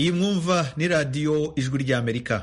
iyi mwumva ni radiyo ijwi ry'amerika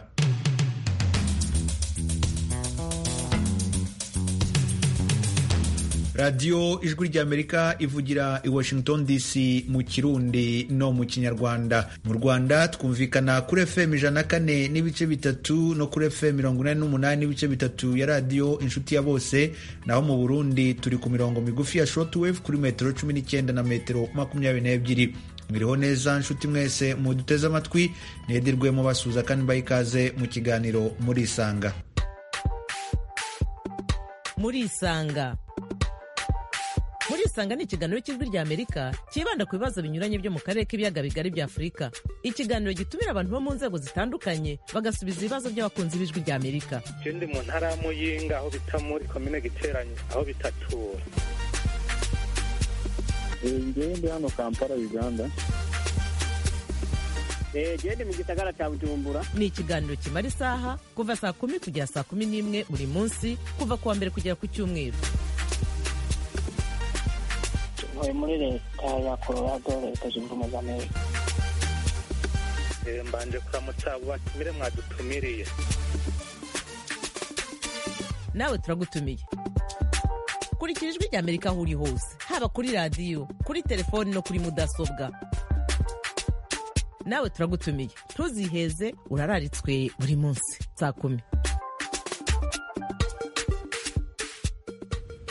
radiyo ijwi ry'amerika ivugira i washington dc mu kirundi no mu kinyarwanda mu rwanda twumvikana kuri fm ijana kane n'ibice bitatu no kuri fm mirongo inani n'umunani n'ibice bitatu ya radiyo inshuti ya bose naho mu burundi turi ku mirongo migufi ya shortwave kuri metero cumi n'icyenda na metero makumyabiri n'ebyiri mwiriho neza nshuti mwese muduteze amatwi ntihedirwe mubasuhuza kandi mbaha ikaze mu kiganiro murisanga murisanga murisanga ni ikiganiro cy'ijwi rya amerika cyibanda ku bibazo binyuranye byo mu karere k'ibiyaga bigari bya afurika ikiganiro gitumira abantu bo mu nzego zitandukanye bagasubiza ibibazo by'abakunzi b'ijwi rya amerika icyo ndi mu ntara y'amuyinga aho bita muri komine giteranye aho bitatura ndi hano kampala uganda gende mu gisagara cya bujumbura ni ikiganiro kimara isaha kuva saa kumi kugera saa kumi n'imwe buri munsi kuva ku wa mbere kugera ku cyumweru ntuye muri leta ya colorado leta zunze ubumwe za amerika mbanje kuramutsa batumire mwadutumiriye nawe turagutumiye kurikira ijwi rya amerika aho uri hose haba kuri radiyo kuri telefoni no kuri mudasobwa nawe turagutumiye ntuziheze urararitswe buri munsi saa kumi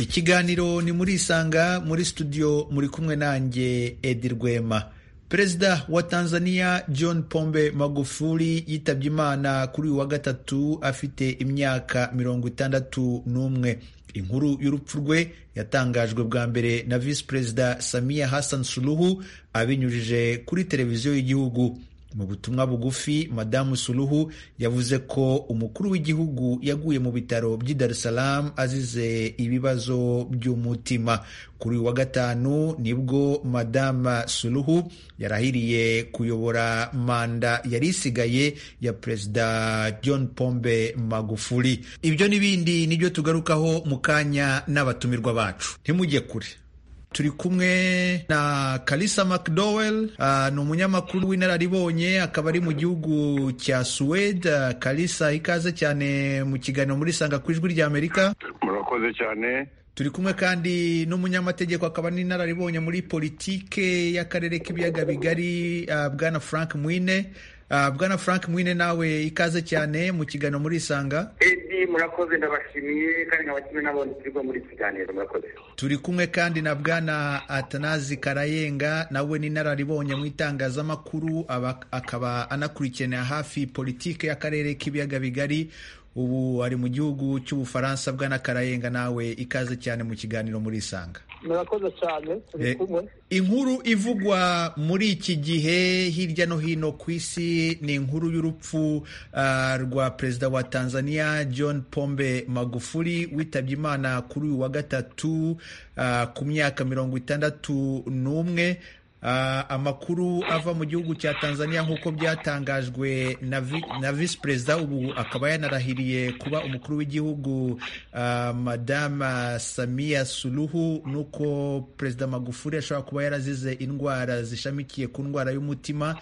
ikiganiro ni muri isanga muri studio muri kumwe nanjye edi rwema perezida wa tanzania john pombe magufuli yitabye imana kuri uyu wa gatatu afite imyaka mirongo itandatu n'umwe inkuru y'urupfu rwe yatangajwe bwa mbere na visi perezida samiya hassan suluhu abinyujije kuri televiziyo y'igihugu mu butumwa bugufi madamu suruhu yavuze ko umukuru w'igihugu yaguye mu bitaro by'i Dar es Salaam azize ibibazo by'umutima kuri wa gatanu nibwo madamu suruhu yarahiriye kuyobora manda yari isigaye ya perezida john pombe magufuli ibyo n'ibindi nibyo tugarukaho mu kanya n'abatumirwa bacu ntimujye kure turi kumwe na Kalisa McDowell uh, ni umunyamakuru w'inararibonye akaba ari mu gihugu cya Suwede uh, Kalisa ikaze cyane mu kiganiro muri sanga ku ijwi rya Amerika murakoze cyane turi kumwe kandi n'umunyamategeko akaba n'inararibonye muri politike y'akarere k'ibiyaga bigari uh, bwana Frank Mwine Uh, bwana frank mwine nawe ikaze cyane mu kiganiro muri isanga edi murakoze ndabashimiye kandi nkabakimwe n'abandi turi muri iki kiganiro murakoze turi kumwe kandi na bwana atanazi karayenga nawe n'inararibonye mu itangazamakuru akaba anakurikiranira hafi politike y'akarere k'ibiyaga bigari ubu ari mu gihugu cy'ubufaransa bwana karayenga nawe ikaze cyane mu kiganiro muri isanga murakoze cyane turi kumwe inkuru ivugwa muri iki gihe hirya no hino ku isi ni inkuru y'urupfu uh, rwa perezida wa tanzania john pombe magufuli witabye imana kuri uyu wa gatatu uh, ku myaka mirongo itandatu n'umwe Uh, amakuru ava mu gihugu cya Tanzania nk'uko byatangajwe na, vi, na visi perezida ubu akaba yanarahiriye kuba umukuru w'igihugu uh, madama Samia Suluhu nuko perezida Magufuli ashobora kuba yarazize indwara zishamikiye ku ndwara y'umutima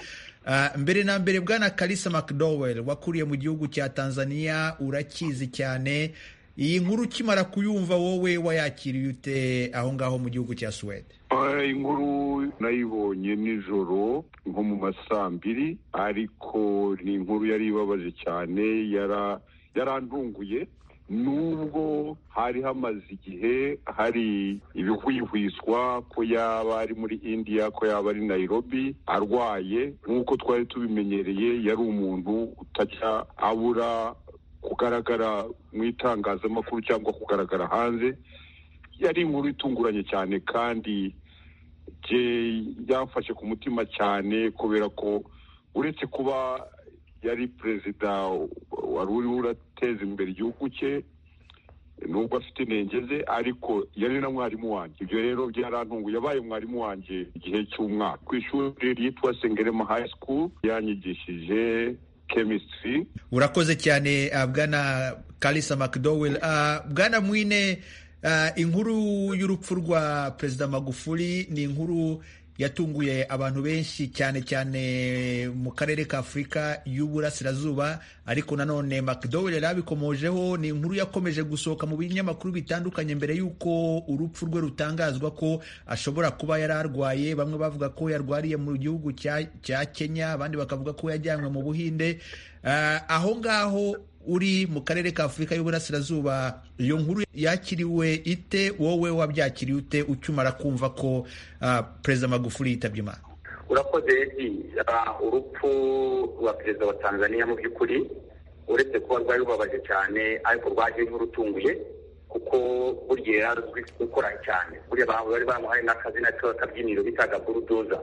Uh, mbere na mbere bwana Kalisa McDowell wakuriye mu gihugu cya Tanzania urakizi cyane iyi nkuru ukimara kuyumva wowe wayakiriye ute aho ngaho mu gihugu cya Suwede inkuru nayibonye nijoro nko mu masambiri ariko ni inkuru yari ibabaje cyane yarandunguye nubwo hari hamaze igihe hari ibihwihwiswa ko yaba ari muri indiya ko yaba ari nayirobi arwaye nk'uko twari tubimenyereye yari umuntu utajya abura kugaragara mu itangazamakuru cyangwa kugaragara hanze yari inkuru itunguranye cyane kandi yamfashe ku mutima cyane kubera ko uretse kuba yari perezida wari uriho urateza imbere igihugu cye nubwo afite intenge ze ariko yari na mwarimu wanjye ibyo rero byarantungu yabaye mwarimu wanjye igihe cy'umwaka ku ishuri ryitwa sengerema hayi sikuru yanyigishije chemistry urakoze cyane uh, bwana kalisa mcdowell uh, bwana mwine uh, inkuru y'urupfu rwa perezida magufuli ni inkuru yatunguye abantu benshi cyane cyane mu karere ka afurika y'uburasirazuba ariko nanone mcdowell yari abikomojeho ni inkuru yakomeje gusohoka mu binyamakuru bitandukanye mbere y'uko urupfu rwe rutangazwa ko ashobora kuba yari arwaye bamwe bavuga ko yarwariye mu gihugu cya kenya abandi bakavuga ko yajyanywe mu buhinde aho ngaho uri mu karere ka afurika y'uburasirazuba iyo nkuru yakiriwe ite wowe wabyakiriye ute ukimara kumva ko perezida magufuri yitabye imana urakoze edi urupfu rwa perezida wa tanzania mu by'ukuri uretse kuba rwari rubabaje cyane ariko rwaje nk'urutunguye kuko burya yari azwi gukora cyane buriya bari bamuhaye n'akazina k'akabyiniro bitaga burudoza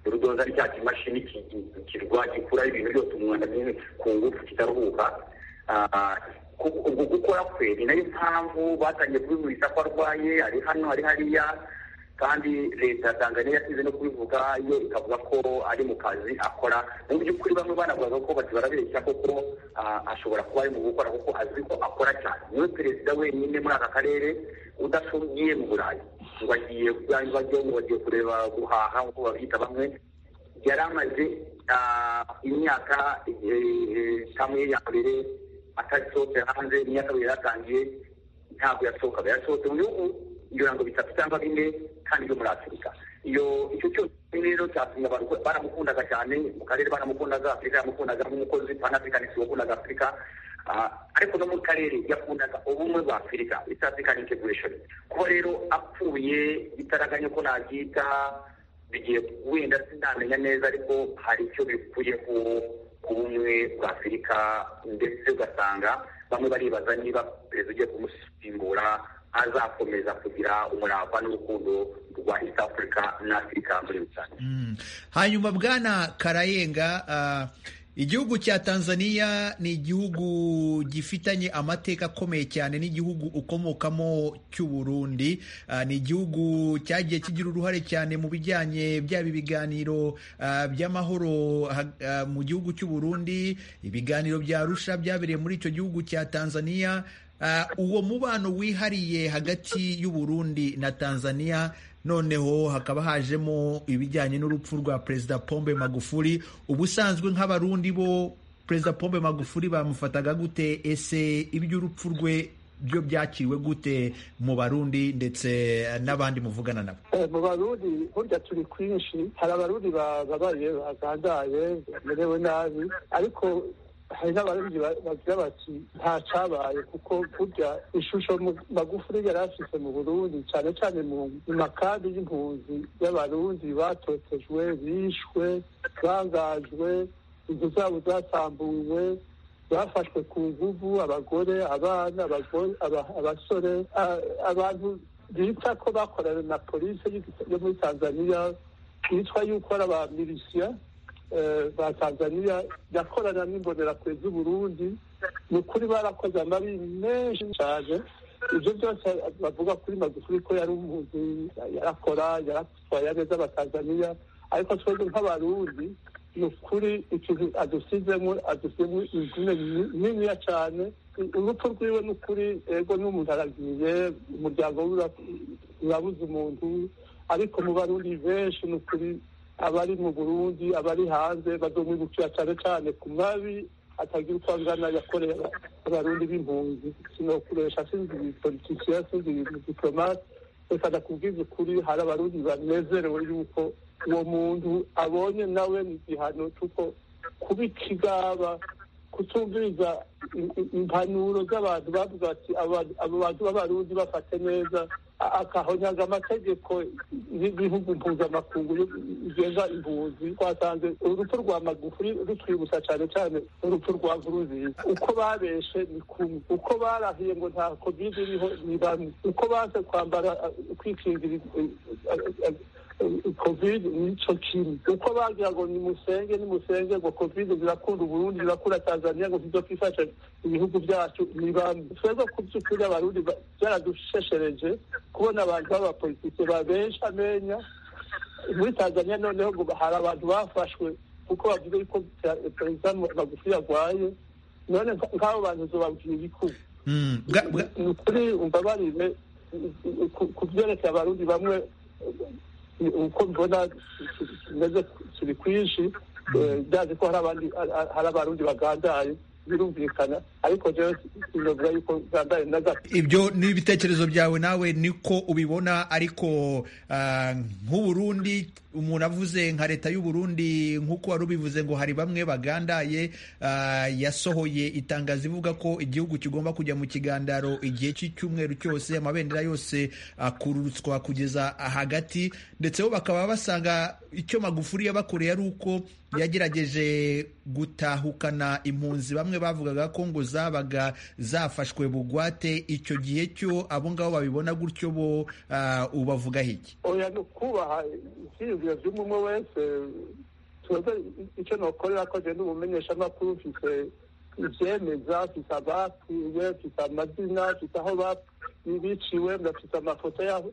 burudoza ari cya kimashini kirwa gikuraho ibintu byose umwanda ku ngufu kitaruhuka ubwo gukora kwe ni nayo mpamvu batangiye kubihuriza ko arwaye ari hano ari hariya kandi leta ya tanzania yasize no kubivuga yo ikavuga ko ari mu kazi akora mu by'ukuri bamwe banavuga ko bati barabeshya koko ashobora kuba ari mu gukora kuko azi ko akora cyane niwe perezida wenyine muri aka karere udashogiye mu burayi ngo agiye ngo bagiye kureba guhaha nk'uko babyita bamwe yari amaze imyaka kamwe ya mbere atasohotse hanze imyaka kabiri yaratangiye ntabwo yasohokaga yasohotse mu bihugu ngira ngo bitatu cyangwa bine kandi byo muri afurika iyo icyo cyose rero cyatumye baramukundaga cyane mu karere baramukundaga afurika yamukundaga nk'umukozi panafricanisi wakundaga afurika ariko no mu karere yakundaga ubumwe bwa afurika east african integration kuba rero apfuye bitaraganya ko nabyita bigiye wenda sinamenya neza ariko hari icyo bikuyeho ubumwe bwa afurika ndetse ugasanga bamwe baribaza niba perezida ugiye kumusimbura azakomeza kugira umurava n'urukundo rwa east africa na afurika muri rusange hanyuma bwana karayenga igihugu cya tanzania ni igihugu gifitanye amateka akomeye cyane n'igihugu ukomokamo cy'uburundi uh, ni igihugu cyagiye kigira uruhare cyane mu bijyanye byaba ibiganiro uh, by'amahoro uh, mu gihugu cy'uburundi ibiganiro bya rusha byabereye muri icyo gihugu cya tanzania uwo mubano wihariye hagati y'uburundi na tanzania noneho hakaba hajemo ibijyanye n'urupfu rwa perezida pombe magufuri ubusanzwe nk'abarundi bo perezida pombe magufuri bamufataga gute ese iby'urupfu rwe byo byakiriwe gute mu barundi ndetse n'abandi muvugana nabo mu barundi burya turi kwinshi hari abarundi bababaye bagandaye bamerewe nabi ariko hari n'abarundi bagira bati nta cyabaye kuko burya ishusho magufuri yari afite mu burundi cyane cyane mu makambi y'impunzi y'abarundi batotejwe bishwe bangajwe inzu zabo zasambuwe bafashwe ku nguvu abagore abana abasore abantu bita ko bakorana na polisi yo muri tanzania bitwa yuko ari abamilisiyya ba tanzania yakorana n'imbonerakure z'uburundi ni ukuri barakoze amabi menshi cyane ibyo byose bavuga kuri magufuri ko yari umuzi yarakora yaratwaye neza abatanzaniya ariko twebwe nk'abarundi ni ukuri ikintu adusizemo adusizemo imvune niniya cyane urupfu rwiwe ni ukuri ego n'umuntu aragiye umuryango urabuze umuntu ariko mu barundi benshi ni ukuri abari mu burundi abari hanze bazomwibukira cyane cyane ku mabi atagira uko angana yakoreye abarundi b'impunzi sinokuresha sinzi politikiya sinzi diplomate reka ndakubwiza ukuri hari abarundi banezerewe yuko uwo muntu abonye nawe ni igihano cy'uko kuba ikigaba kutumviriza impanuro z'abantu bavuga ati abo bantu b'abarundi bafate neza akahonyaga amategeko y'ibihugu mpuzamakungu bigenga impunzi twasanze urupfu rwa magufuri rutwibutsa cyane cyane urupfu rwa nkurunziza uko babeshe ni kumwe uko barahiye ngo nta covid iriho ni bamwe uko baze kwambara kwikingira covid nico kimwe uko bagira ngo nimusenge nimusenge ngo covid zirakunda uburundi zirakunda tanzania ngo zizofifasha ibihugu byacu ni bamwe twebwe ku by'ukuri abarundi byaradusheshereje kubona abantu b'abapolitike babesha amenya muri tanzania noneho ngo hari abantu bafashwe kuko bavuze yuko perezida magufi yarwaye none nk'abo bantu zobabwira iki ni ukuri umbabarire ku byerekeye abarundi bamwe uko mbona kimeze kiri kwinshi byaje ko hari abarundi bagandaye birumvikana ariko rero sinovuga yuko zandaye na gato ibyo ni ibitekerezo byawe nawe niko ubibona ariko ah, nk'uburundi umuntu avuze nka leta y'uburundi nk'uko wari ubivuze ngo hari bamwe bagandaye ah, yasohoye itangazo ivuga ko igihugu kigomba kujya mu kigandaro igihe cy'icyumweru cyose amabendera yose akururutswa kugeza hagati ndetse bo bakaba basanga icyo magufuri yabakoreye ari uko yagerageje gutahukana impunzi bamwe bavugaga ko ngo zabaga zafashwe bugwate icyo gihe cyo abo ngabo babibona gutyo bo ah, ubavugaho iki oya ni ukubaha ibyiyumviro by'umwe wese tubaze icyo nokorera ko genda umumenyesha amakuru ufite ibyemeza afite abapfuye afite amazina afite aho bapfuye biciwe bafite amafoto y'aho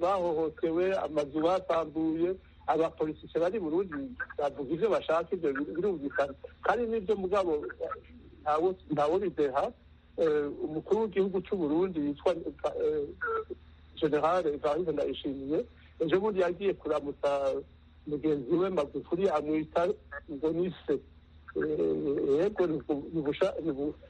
bahohotewe amazu batambuye abapolitike bari burundi bavuga ibyo bashaka ibyo birumvikana kandi n'ibyo mugabo ntawe bideha umukuru w'igihugu cy'u burundi yitwa generale evariste ndayishimiye ejo bundi yagiye kuramutsa mugenzi we magufuri amwita ngo ni se yego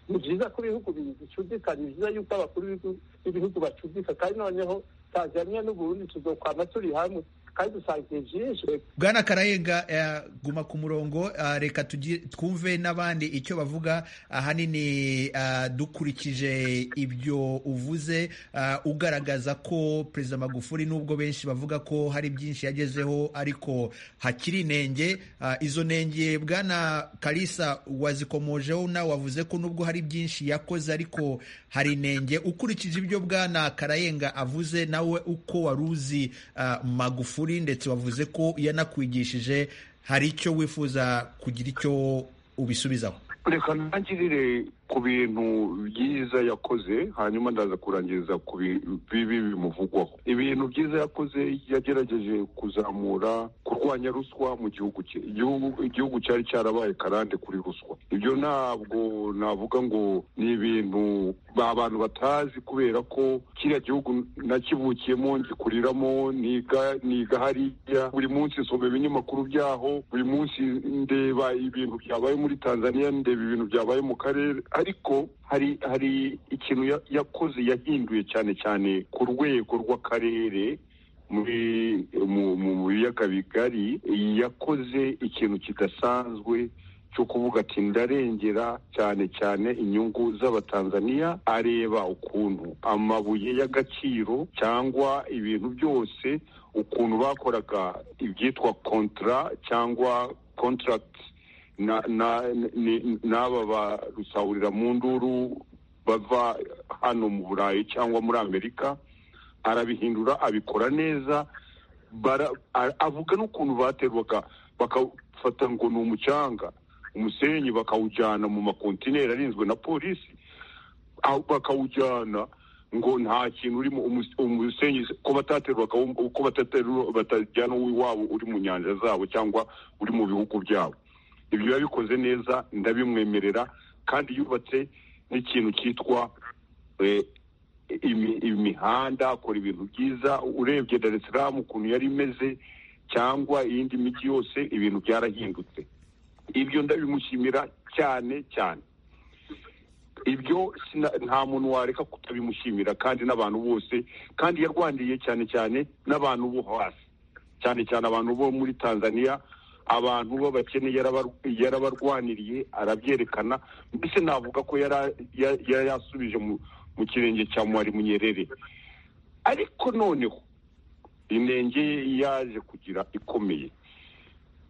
ni byiza ko ibihugu bicudikana ni byiza yuko abakuru b'ibihugu bacudika kandi noneho tanzania n'uburundi tuzokwama turi hamwe kandi dusangiye byinshi bwana karayenga eh, guma ku murongo ah, reka tugi- twumve n'abandi icyo bavuga ahanini ah, dukurikije ibyo uvuze ah, ugaragaza ko perezida magufuli nubwo benshi bavuga ko hari byinshi yagezeho ariko hakiri inenge ah, izo nenge bwana karisa wazikomojeho nawe wavuze ko nubwo hari byinshi yakoze ariko hari inenge ukurikije ibyo bwana karayenga avuze nawe uko wari uzi ah, magufuli ukuri ndetse wavuze ko yanakwigishije hari icyo wifuza kugira icyo ubisubizaho reka ntangirire ku bintu byiza yakoze hanyuma ndaza kurangiriza ku bi- bibi bimuvugwaho ibintu byiza yakoze yagerageje kuzamura kurwanya ruswa mu gihugu cye Igihugu- igihugu cyari cyarabaye karande kuri ruswa ibyo ntabwo navuga ngo ni ibintu ba- abantu batazi kubera ko kiriya gihugu nakivukiyemo ngikuriramo niga niga hariya buri munsi nsoma ibinyamakuru byaho buri munsi ndeba ibintu byabaye muri tanzania ndeba ibintu byabaye mu karere ariko hari hari ikintu ya- yakoze yahinduye cyane cyane ku rwego rw'akarere muri mu mu mu biyaga bigari yakoze ikintu kidasanzwe cyo kuvuga ati ndarengera cyane cyane inyungu z'abatanzaniya areba ukuntu amabuye y'agaciro cyangwa ibintu byose ukuntu bakoraga ibyitwa kontra cyangwa contracts na na ni- n'aba ba rusahurira mu nduru bava hano mu burayi cyangwa muri amerika arabihindura abikora neza bara- a- avuga n'ukuntu baterwaga bakafata ngo ni umucanga umusenyi bakawujyana mu makontineri arinzwe na polisi aho bakawujyana ngo nta kintu urimo umus- umusenyi ko bataterwaga wo- ko bataterwa- batajyana uw'iwabo uri mu nyanja zabo cyangwa uri mu bihugu byabo ibyo yabikoze neza ndabimwemerera kandi yubatse n'ikintu cyitwa eh, imi- imihanda akora ibintu byiza urebye dar es salaam ukuntu yari imeze cyangwa iyindi mijyi yose ibintu byarahindutse ibyo ndabimushimira cyane cyane ibyo sina- nta muntu wareka kutabimushimira kandi n'abantu bose kandi yarwaniye cyane cyane n'abantu bo hasi cyane cyane abantu bo muri tanzania abantu b'abakene yarabar- yarabarwaniriye arabyerekana mbese navuga ko yara- ya- ya- yasubije mu mu kirenge cya mwari munyerere ariko noneho inenge ye yaje kugira ikomeye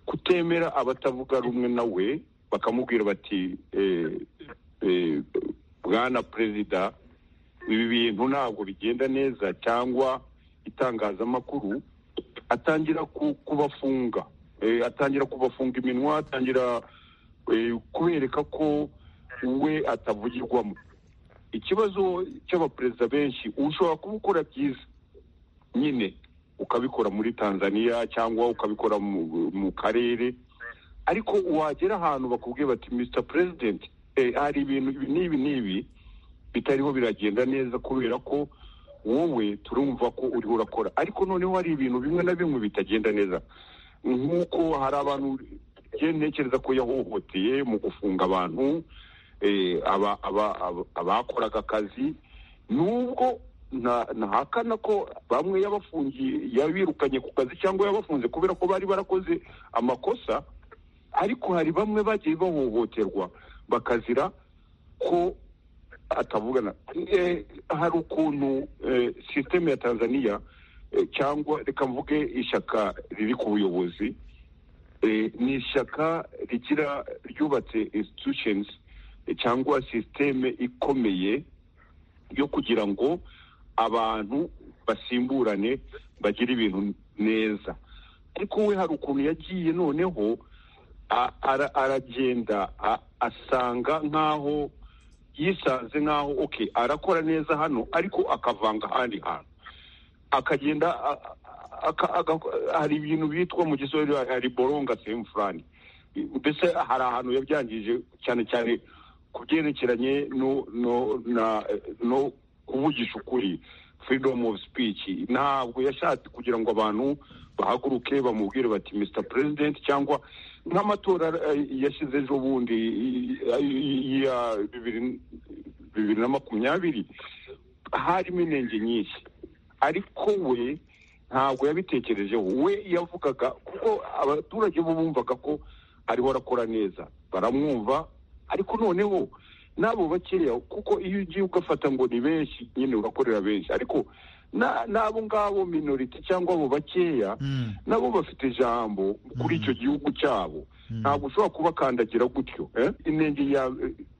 kutemera abatavuga rumwe nawe bakamubwira bati eh, eh, bwana perezida ibi bintu ntabwo bigenda neza cyangwa itangazamakuru atangira ku- kubafunga Eh, atangira kubafunga iminwa atangira eh, kubereka ko we atavugirwamo ikibazo cy'abaperezida benshi ushobora kuba ukora byiza nyine ukabikora muri tanzania cyangwa ukabikora mu, mu karere ariko wagera ahantu bakubwiye bati mr president eh, hari ibintu ibi n'ibi n'ibi bitariho biragenda neza kubera ko wowe turumva ko uriho urakora ariko noneho hari ibintu bimwe na bimwe bitagenda neza nk'uko hari abantu ntekereza ko yahohoteye mu gufunga abantu abakoraga akazi nubwo ntahakana ko bamwe yabafungiye yabirukanye ku kazi cyangwa yabafunze kubera ko bari barakoze amakosa ariko hari bamwe bagiye bahohoterwa bakazira ko atavugana hari ukuntu sisiteme ya tanzania cyangwa reka mvuge ishyaka riri ku buyobozi ni ishyaka rigira ryubatse institutions cyangwa sisiteme ikomeye yo kugira ngo abantu basimburane bagire ibintu neza ariko we hari ukuntu yagiye noneho aragenda asanga nk'aho yisanze nk'aho oke arakora neza hano ariko akavanga ahandi hantu akagenda hari ibintu bitwa mu gisozi hari boronga sehemu furani mbese hari ahantu yabyangije cyane cyane ku byerekeranye no kuvugisha ukuri freedom of speech ntabwo yashatse kugira ngo abantu bahaguruke bamubwire bati mr president cyangwa nk'amatora yashyize ejo bundi ya bibiri na makumyabiri harimo intenge nyinshi ariko we ntabwo yabitekerejeho we yavugaga kuko abaturage bo bumvaga ko ariho arakora neza baramwumva ariko noneho n'abo bakeya kuko iyo ugiye ugafata ngo ni benshi nyine urakorera benshi ariko n'abo ngabo minoriti cyangwa abo bakeya nabo bafite ijambo kuri icyo gihugu cyabo ntabwo ushobora kubakandagira gutyo intenge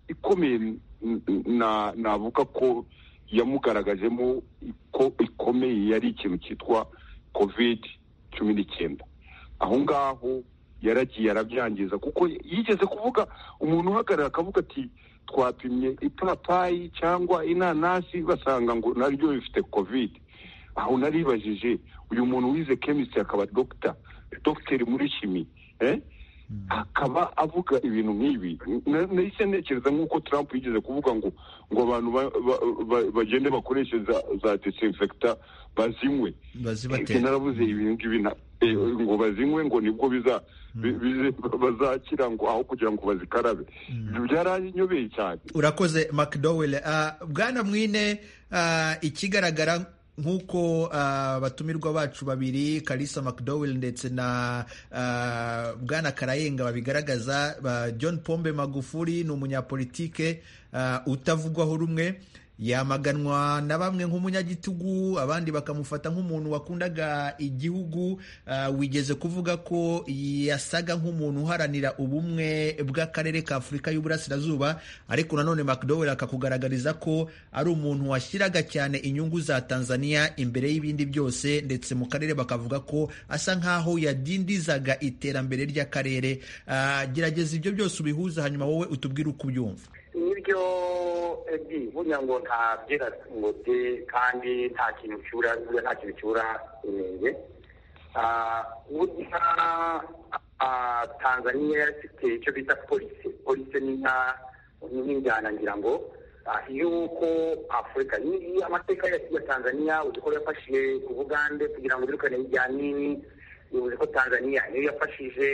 ikomeye navuga ko yamugaragajemo ikomeye yari ikintu cyitwa kovide cumi n'icyenda aho ngaho yaragiye arabyangiza kuko yigeze kuvuga umuntu uhagarara akavuga ati twapimye ipapayi cyangwa inanasi basanga ngo naryo bifite kovide aho naribajije uyu muntu wize kemisitiri akaba dogita dogiteri muri shimi akaba avuga ibintu nk'ibi nahise ntekereza nk'uko Trump yigeze kuvuga ngo ngo abantu bagende bakoreshe za desinfekita bazinywe narabuze ibintu ngibi ngo bazinywe ngo nibwo biza bazakira ngo aho kugira ngo bazikarabe ibyo byaranyobeye cyane urakoze makidoweli bwana mwine ikigaragara nk'uko abatumirwa bacu babiri karisa makidoweli ndetse na bwana karayenga babigaragaza john pombe magufuri ni umunyapolitike utavugwaho rumwe yamaganwa na bamwe nk'umunyagitugu abandi bakamufata nk'umuntu wakundaga igihugu wigeze kuvuga ko yasaga nk'umuntu uharanira ubumwe bw'akarere ka afurika y'uburasirazuba ariko nanone macdowel akakugaragariza ko ari umuntu washyiraga cyane inyungu za tanzania imbere y'ibindi byose ndetse mu karere bakavuga ko asa nk'aho yadindizaga iterambere ry'akarere gerageza ibyo byose ubihuza hanyuma wowe utubwire uko ubyumva nibyo ebi burya ngo nta byera ngo bye kandi nta kintu cyura burya nta kintu cyura inenge burya tanzaniya ifite icyo bita polisi polisi ni nka n'injyana ngira ngo yuko afurika amateka ya tanzaniya uzi ko yafashije ku bugande kugira ngo birukane hirya nini uzi ko tanzaniya niyo yafashije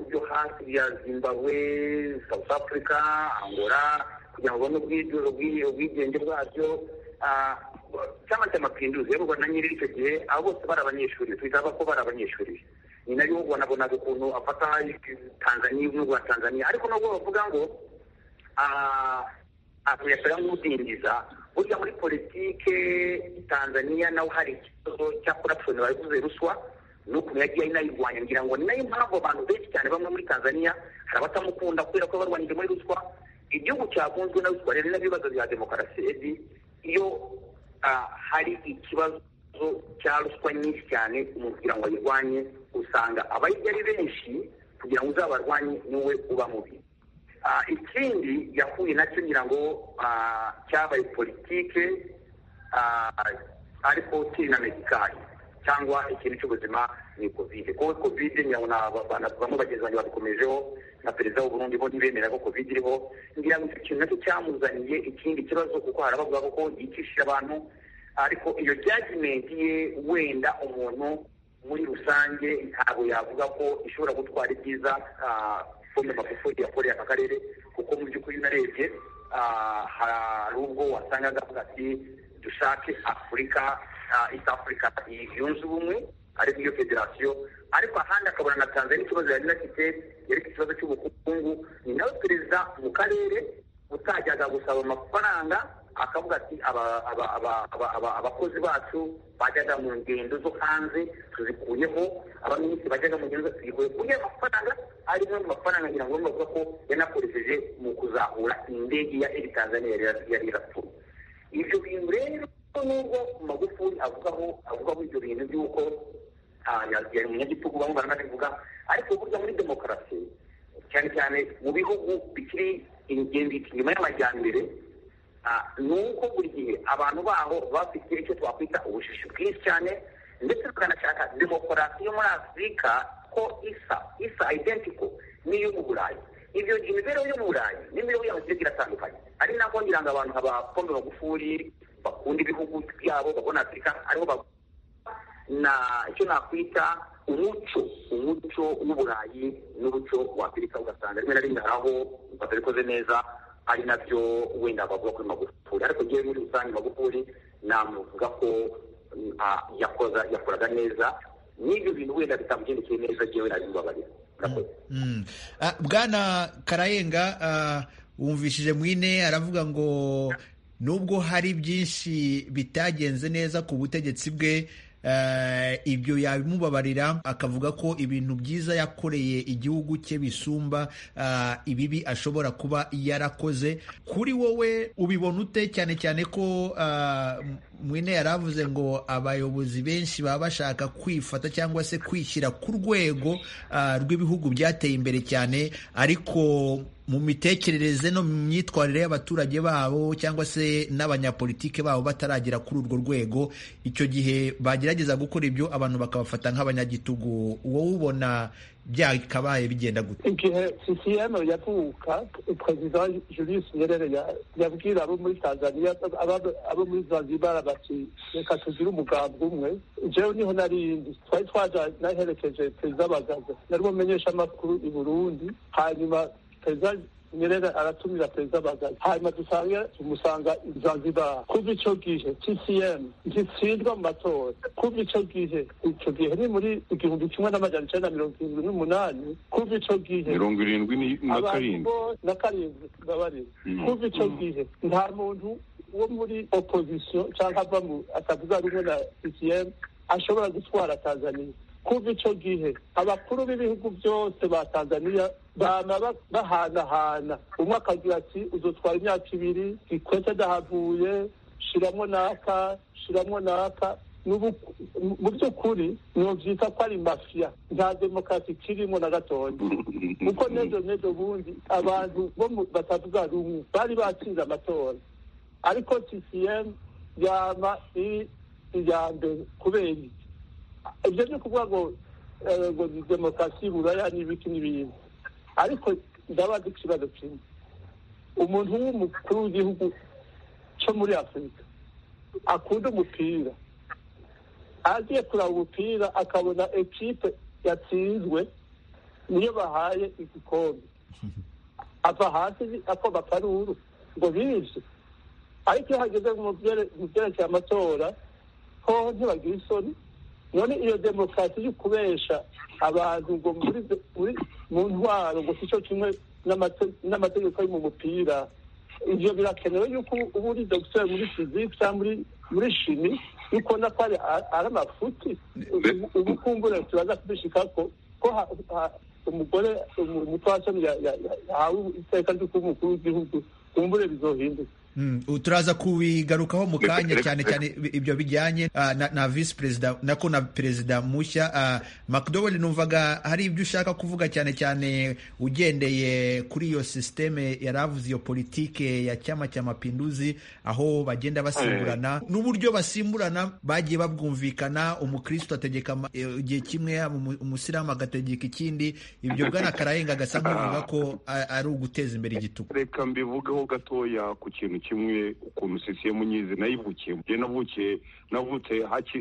byo hasi bya zimbabwe south africa angola kugira ngo babone ubwigenge bwabyo cyangwa se amapinduzi yayoborwa na nyiri icyo gihe abo bose bari abanyeshuri twitaba ko bari abanyeshuri ni nayo ubonabonaga ukuntu afata tanzaniya nubwo tanzaniya ariko nubwo bavuga ngo akuyasaba nk'udindiza burya muri politike tanzaniya nawe hari ikibazo cya korapshoni bavuze ruswa n'ukuntu yagiye inayirwanya ngira ngo ni nayo mpamvu abantu benshi cyane bamwe muri tanzaniya hari abatamukunda kubera ko barwanyije muri ruswa igihugu cyakunzwe na ruswa rero n'ibibazo bya demokarasi ebi iyo hari ikibazo cya ruswa nyinshi cyane umuntu kugira ngo ayirwanye usanga abayirya ari benshi kugira ngo uzabarwanye niwe uba mubi ikindi yahuye nacyo ngira ngo cyabaye politike ariko kiri na medikari cyangwa ikintu cy'ubuzima ni kovide kuko kovide nyabona bamwe bagenzi banjye babikomejeho na perezida w'uburundi bo ntibemera ko kovide iriho ngira ngo icyo kintu nacyo cyamuzaniye ikindi kibazo kuko hari abavuga ko yicishije abantu ariko iyo jajimenti ye wenda umuntu muri rusange ntabwo yavuga ko ishobora gutwara ibyiza fome magufuli yakoreye aka karere kuko mu by'ukuri unarebye hari ubwo wasangaga avuga ati dushake afurika east africa yunze ubumwe ariko iyo federasiyo ariko ahandi akabona na tanzania ikibazo yari inafite yerekeye ikibazo cy'ubukungu ni nawe perezida mu karere utajyaga gusaba amafaranga akavuga ati abakozi bacu bajyaga mu ngendo zo hanze tuzikuyeho abaminisitiri bajyaga mu ngendo tuzikuye kugira amafaranga ari mu mafaranga ngira ngo bavuga ko yanakoresheje mu kuzahura indege ya eri tanzania yari irapfuye ibyo bintu rero nubwo magufuli avugaho avugaho ibyo bintu by'uko yari umunyagitugu bamwe baranabivuga ariko burya muri demokarasi cyane cyane mu bihugu bikiri inyuma y'amajyambere ni uko buri gihe abantu baho bafite icyo twakwita ubushishi bwinshi cyane ndetse tukanashaka demokarasi yo muri afurika ko isa isa identiko n'iyo mu burayi ibyo imibereho yo mu burayi n'imibereho yabo igiye iratandukanye ari nako ngira ngo abantu nka ba pombe magufuri bakunda ibihugu byabo babona afurika ariho na icyo nakwita umuco umuco w'uburayi n'umuco wa afurika ugasanga rimwe na rimwe hari aho batabikoze neza ari nabyo wenda bavuga kuri magufuli ariko ngewe muri rusange magufuli namuvuga ko yakoza yakoraga neza n'ibyo bintu wenda bitamugendekeye neza ngewe nabimubabarira bwana karayenga wumvishije mwine aravuga ngo nubwo hari byinshi bitagenze neza ku butegetsi bwe ibyo yabimubabarira akavuga ko ibintu byiza yakoreye igihugu cye bisumba ibibi ashobora kuba yarakoze kuri wowe ubibona ute cyane cyane ko mwine yari avuze ngo abayobozi benshi baba bashaka kwifata cyangwa se kwishyira ku rwego rw'ibihugu byateye imbere cyane ariko mu mitekerereze no mu myitwarire y'abaturage babo cyangwa se n'abanyapolitike babo bataragera kuri urwo rwego icyo gihe bagerageza gukora ibyo abantu bakabafata nk'abanyagitugu wowe ubona byakabaye bigenda gute igihe sisiyeno yavuka perezida julius nyerere yabwira abo muri tanzania abo muri zanzibar bati reka tugire umugambi umwe jewe niho narindi twari twaja naherekeje perezida bagaza nari bumenyesha amakuru i burundi hanyuma perezida nyerere aratumira perezida bagaza hanyuma dusanga tumusanga zanzibar kuva ico gihe tcm gitsindwa mu matora kuva ico gihe ico gihe ni muri igihumbi kimwe n'amajana icenda na mirongo irindwi n'umunani kuva ico gihe mirongo irindwi na karindwi na karindwi mbabarira kuva ico gihe nta muntu wo muri opozisiyo canke ava mu atavuga rumwe na tcm ashobora gutwara tanzania kuva ico gihe abakuru b'ibihugu byose ba tanzania bama bahanahana umwe akagira ati uzotwara imyaka ibiri gikwete adahavuye shiramo naka shiramo naka mu by'ukuri ntubyita ko ari mafiya nta demokarasi kirimo na gatoya kuko nejo nejo bundi abantu bo batavuga rumwe bari batsinze amatora ariko ccm yama iri iya mbere kubera iki ibyo byo kuvuga ngo ngo ni demokarasi buraya n'ibiki n'ibindi ariko ndabaza ikibazo kimwe umuntu w'umukuru w'igihugu cyo muri afurika akunda umupira agiye kuraba umupira akabona ekipe yatsinzwe niyo bahaye igikombe ava hasi akoma akaruru ngo bize ariko iyo hageze mu byerekeye amatora hoho ntibagira isoni none iyo demokarasi yo kubesha abantu ngo muri mu ntwaro ngo si cyo kimwe n'amategeko yo mu mupira ibyo birakenewe yuko uba uri dogiteri muri fiziki cyangwa muri shimi yuko ubona ko ari amafuti ubu kumbure turaza kubishika ko ko umugore umupfasoni yahawe iteka ryo kuba umukuru w'igihugu kumbure bizohinduka turaza kubigarukaho mu kanya cyane cyane ibyo bijyanye na visi perezida nako na perezida mushya macdoweli numvaga hari ibyo ushaka kuvuga cyane cyane ugendeye kuri iyo sisiteme yaravuze iyo politike ya cyama cya mapinduzi aho bagenda basimburana n'uburyo basimburana bagiye babwumvikana umukristo ategeka igihe kimwe umusilamu agategeka ikindi ibyo bwana karayenga agasa nk'uvuga ko ari uguteza imbere igitugu reka mbivugeho gatoya ku kintu kimwe ukuntu sisiye munyizi nayivukiye je navukiye navutse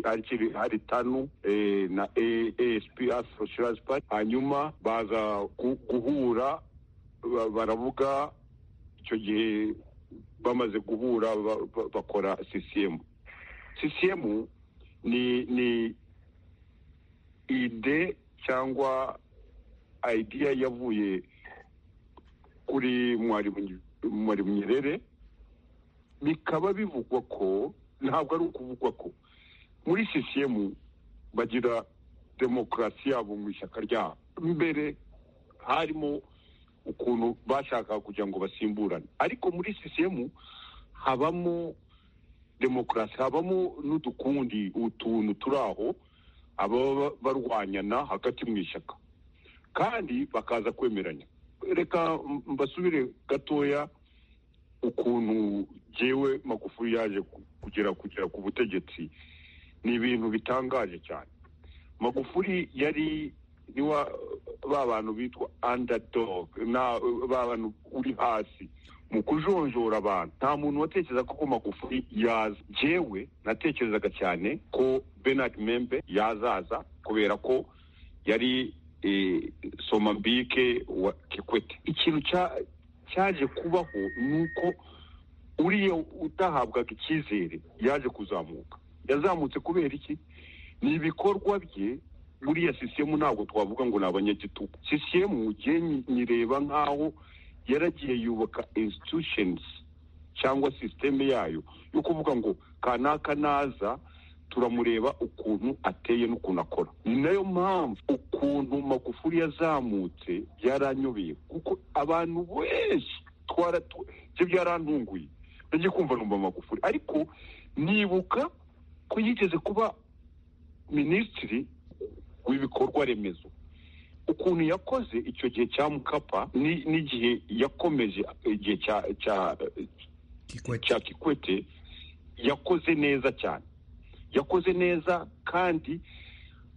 hakiri hari tanu eh, na A- asp Afro Insurance Party hanyuma baza gu- guhura ba- baravuga icyo gihe bamaze guhura ba- ba- bakora CCM CCM ni ni ide cyangwa idea yavuye kuri mwarimu mwarimu nyerere bikaba bivugwa ko ntabwo ari ukuvugwa ko muri CCM bagira demokarasi yabo mu ishyaka ryabo mbere harimo ukuntu bashakaga kugira ngo basimburane ariko muri CCM habamo demokarasi habamo n'udukundi utuntu turi aho ababa barwanyana hagati mu ishyaka kandi bakaza kwemeranya reka mbasubire gatoya ukuntu jewe magufuri yaje kugera kugera ku butegetsi ni ibintu bitangaje cyane magufuri yari niwa ba bantu bitwa underdog na ba bantu uri hasi mu kujonjora abantu nta muntu watekereza ko magufuri yaza jewe natekerezaga cyane ko bernard membe yazaza kubera ko yari eh, somambike wa kikwete ikintu cya- cyaje kubaho ni uko uriya utahabwaga icyizere yaje kuzamuka yazamutse kubera iki ni ibikorwa bye buriya sisiyemu ntabwo twavuga ngo ni abanyagitugu sisiyemu gihe nyireba nk'aho yaragiye yubaka institutions cyangwa sisiteme yayo yo kuvuga ngo kanaka naza turamureba ukuntu ateye n'ukuntu akora ni nayo mpamvu ukuntu magufuri yazamutse byaranyobeye kuko abantu benshi twara byo byarantunguye nagiye kumva numva magufuri ariko nibuka ko yigeze kuba minisitiri w'ibikorwa remezo ukuntu yakoze icyo gihe cya mukapa ni- n'igihe yakomeje igihe cya- cya- Kikwete. cya kikwete yakoze neza cyane yakoze neza kandi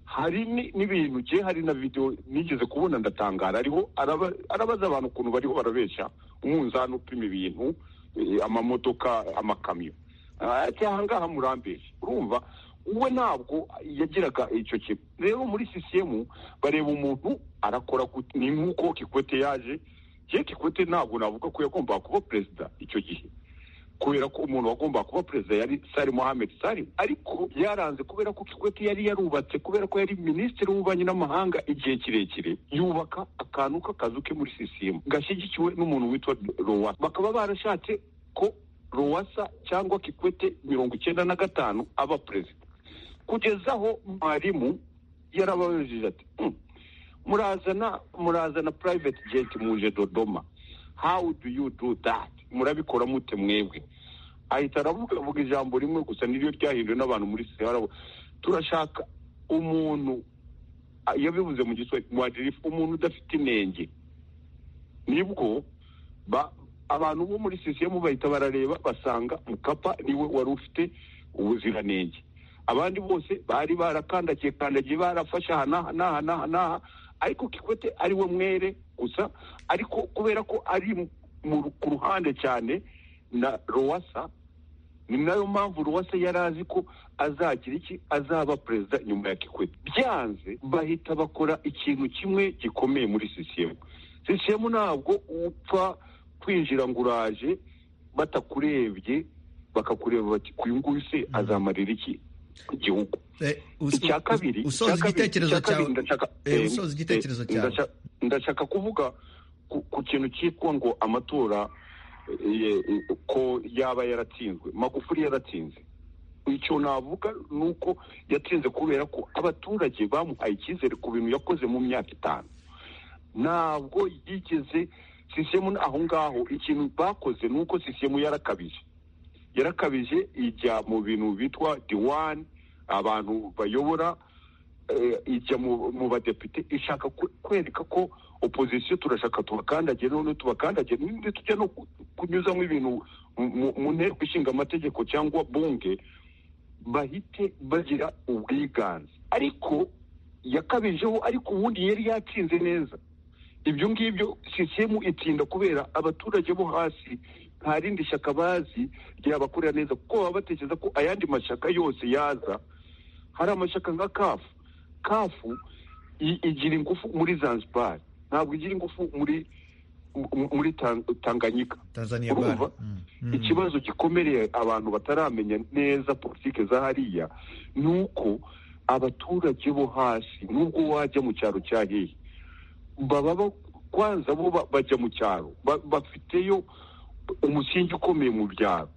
hari ni- n'ibintu je hari na video nigeze kubona ndatangara ariho araba- arabaza abantu ukuntu bariho barabeshya umunzani upima ibintu eh, amamodoka amakamyo Ah, ati aha ngaha murambesha urumva we ntabwo yagiraga icyo kintu rero muri CCM bareba umuntu arakora gute. ni nk'uko kikwete yaje je kikwete ntabwo navuga ko yagombaga kuba perezida icyo gihe kubera ko umuntu wagombaga kuba perezida yari sari mohamed sari ariko byaranze kubera ko kikwete yari yarubatse kubera ko yari minisitiri w'ububanyi n'amahanga igihe kirekire yubaka akantu k'akazu ke muri sisiyemu gashyigikiwe n'umuntu witwa rowasa bakaba barashatse ko rowasa cyangwa kikwete mirongo icyenda na gatanu aba perezida kugeza aho mwarimu yarababajije ati "Hmm, murazana murazana private jet muje dodoma how do you do that murabikora mute mwebwe ahita aravuga avuga ijambo rimwe gusa niryo ryahinduwe n'abantu muri sehara turashaka umuntu ah, yabivuze mu giswahili mwadirifu umuntu udafite inenge nibwo ba- abantu bo muri sisiyemu bahita barareba basanga mukapa niwe wari ufite ubuziranenge abandi bose bari barakandagiye kandagiye barafashe aha n'aha n'aha n'aha n'aha ariko kikwete ari we mwere gusa ariko kubera ko ari mu- ku ruhande cyane na rowasa ni nayo mpamvu ruwasa yari azi ko azagira iki azaba perezida nyuma ya kikwete byanze bahita bakora ikintu kimwe gikomeye muri sisiyemu sisiyemu ntabwo upfa kwinjira ngo uraje batakurebye bakakureba bati uyu nguyu se azamarira iki igihugu Eh, us- icya kabiri usoza icya kabiri- igitekerezo icya kabiri cyawe ndashaka- Eh, eh, usoza igitekerezo eh, cyawe. ndasha- ndashaka kuvuga ku- ku kintu cyitwa ngo amatora eh, eh, ko yaba yaratsinzwe magufuri yaratsinze icyo navuga ni uko yatsinze kubera ko abaturage bamuhaye icyizere ku bintu yakoze mu myaka itanu ntabwo yigeze sisiyemu aho ngaho ikintu bakoze ni uko sisiyemu yarakabije yarakabije ijya mu bintu bitwa diwani abantu bayobora eh, ijya mu mu badepite ishaka kwe- kwereka ko opozisiyo turashaka tubakandagire noneho tubakandagire ntitujya no ku- kunyuzamo ibintu mu- mu- mu nteko ishinga amategeko cyangwa bunge bahite bagira ubwiganze ariko yakabijeho ariko ubundi yari yatsinze neza ibyo ngibyo sisiyemu itinda kubera abaturage bo hasi nta rindi shyaka bazi ryabakorera neza kuko baba batekereza ko ayandi mashyaka yose yaza hari amashyaka nka kafu kafu i- igira ingufu muri zanzibar ntabwo igira ingufu muri mu- muri Tan- tanganyika tanzania Urumva? bara Mm. Mm. ikibazo gikomereye abantu bataramenya neza politiki za hariya ni uko abaturage bo hasi nubwo wajya mu cyaro cya hehe baba bo- kwanza bo ba- bajya mu cyaro ba- bafiteyo umusingi ukomeye mu byaro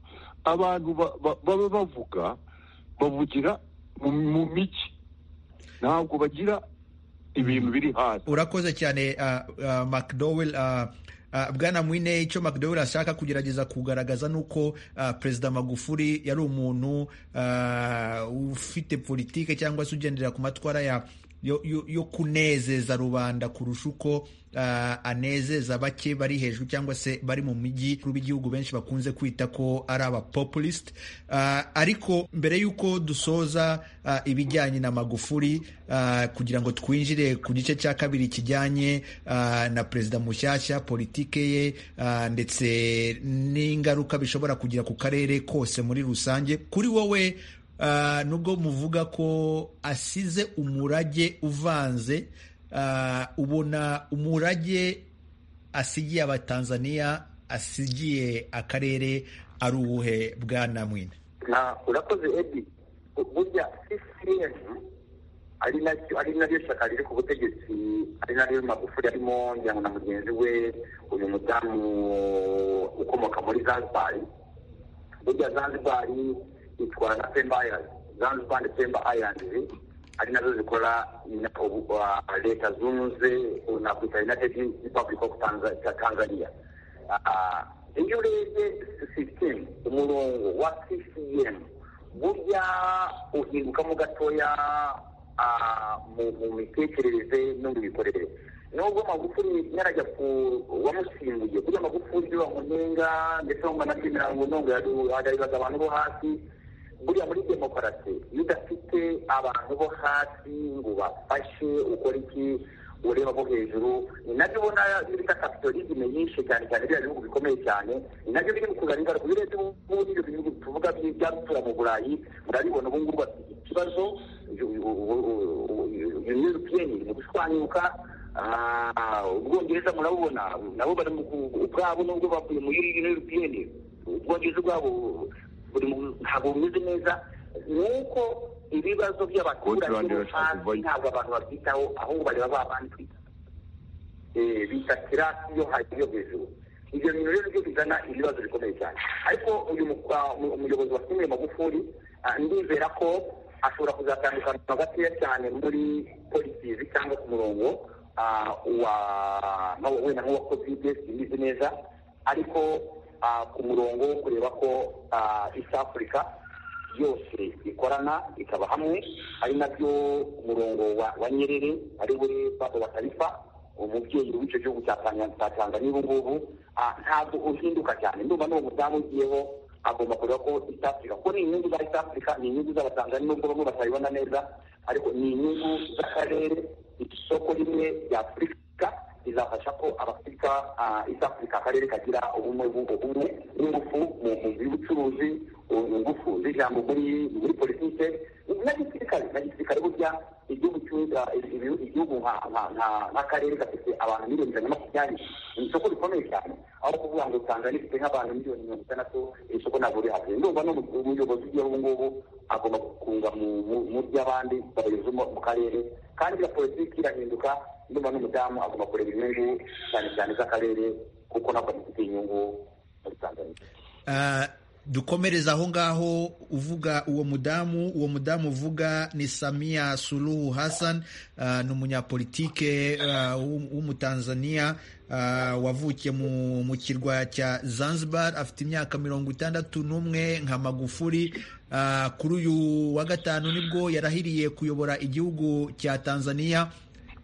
abantu ba- ba- baba bavuga bavugira mu mu mijyi ntabwo bagira ibintu biri hasi urakoze cyane uh, uh, mcdowell uh, uh, bwana mwine icyo mcdowell ashaka kugerageza kugaragaza ni uko uh, perezida magufuli yari umuntu uh, ufite politike cyangwa se ugendera ku matwara ya yo, yo, yo kunezeza rubanda kurusha uko uh, anezeza bake bari hejuru cyangwa se bari mu mijyi b'igihugu benshi bakunze kwita ko ari abapopulist uh, ariko mbere y'uko dusoza uh, ibijyanye na magufuli uh, kugira ngo twinjire ku gice cya kabiri kijyanye uh, na perezida mushyashya politike ye uh, ndetse n'ingaruka bishobora kugira ku karere kose muri rusange kuri wowe uh, nubwo muvuga ko asize umurage uvanze uh, ubona umurage asigiye abatanzaniya asigiye akarere ari uwuhe bwana mwine na urakoze edi Bu- burya ccn ari naryo ari naryo shyaka riri ku butegetsi ari naryo magufuri arimo ngira na mugenzi we uyu mudamu ukomoka muri zanzibar burya zanzibar itwara na pemba island zanzibar na pemba island ari nazo zikora na- ubu- uh, leta zunze nakwita united republic of Tanza- tanzania Ah, iyo urebye sisitemu umurongo wa ccm burya uhingukamo gatoya ah, mu- mu mitekerereze no mu mikorere nubwo magufuri yarajya ku wamusimbuye burya magufuri ibyo bamunenga ndetse banashimira ngo nubwo yagaribaga abantu bo hasi buriya muri demokarasi iyo udafite abantu bo hasi ngo bafashe ukora iki ureba bo hejuru ni nabyo ubona bita kapitalisme yishe cyane cyane biriya bihugu bikomeye cyane ni nabyo biri mu kuzana ingaruka iyo urebye ubu n'ibyo bihugu tuvuga by'abatura mu burayi murabibona ubu ngubu bafite ikibazo european mu gushwanyuka Ah, ubwongereza murabubona nabo bari mu ku- ubwabo nubwo bavuye muri european ubwongereza ubwabo buri mu- ntabwo bumeze neza ni uko ibibazo by'abaturage Scotland bo irashaka hasi kuvayo. ntabwo abantu babyitaho ahubwo bareba ba bandi Eh, bita kirasi yo hasi yo hejuru ibyo bintu rero byo bizana ibibazo bikomeye cyane ariko uyu mu- ah, umu- umuyobozi wa kimwe magufuri ah, ndizera ko ashobora kuzatandukana gakeya cyane muri politizi cyangwa ku murongo ah, wa nka- wenda nk'uwa kovide simbizi neza ariko ah, ku murongo wo kureba ko ah, east africa yose ikorana ikaba hamwe ari nabyo umurongo wa, wa nyerere ari we papa wa tarifa umubyeyi w'icyo gihugu cya Tanya- cya tanzania ubu ngubu ah, ntabwo uhinduka cyane ndumva n'uwo mudamu ugiyeho agomba kureba ko east africa kuko ni inyungu za east africa ni inyungu z'abatanzania nubwo bamwe batabibona neza ariko ni inyungu z'akarere isoko rimwe rya afurika rizafasha ko abafurika ah, east africa akarere kagira ubumwe bu- ubumwe n'ingufu mu mu by'ubucuruzi u- ingufu z'ijambo muri muri politike na gisirikare na gisirikare burya igihugu cy'u- ah, ibi- igihugu nka- nka- nka- nk'akarere gafite abantu miliyoni ijana na makumyabiri ni isoko rikomeye cyane aho kuvuga ngo tanzania ifite nk'abantu miliyoni mirongo itandatu iri soko ntabwo rihari ndumva n'umuyobozi ugiyeho ubu ngubu agomba gukunga mu- mu- mu by'abandi bayobozi bo mu karere kandi iyo politiki irahinduka ndumva n'umudamu agomba kureba inyungu cyane cyane z'akarere kuko nabwo afite inyungu muri tanzania Ah, dukomereza aho ngaho uvuga uwo mudamu uwo mudamu uvuga ni samia suluhu hassan ah, ni umunyapolitike ah, w'um- w'umutanzania ah, wavukiye mu, mu kirwa cya zanzibar afite imyaka mirongo itandatu n'umwe nka magufuri Ah, kuri uyu wa gatanu nibwo yarahiriye kuyobora igihugu cya tanzania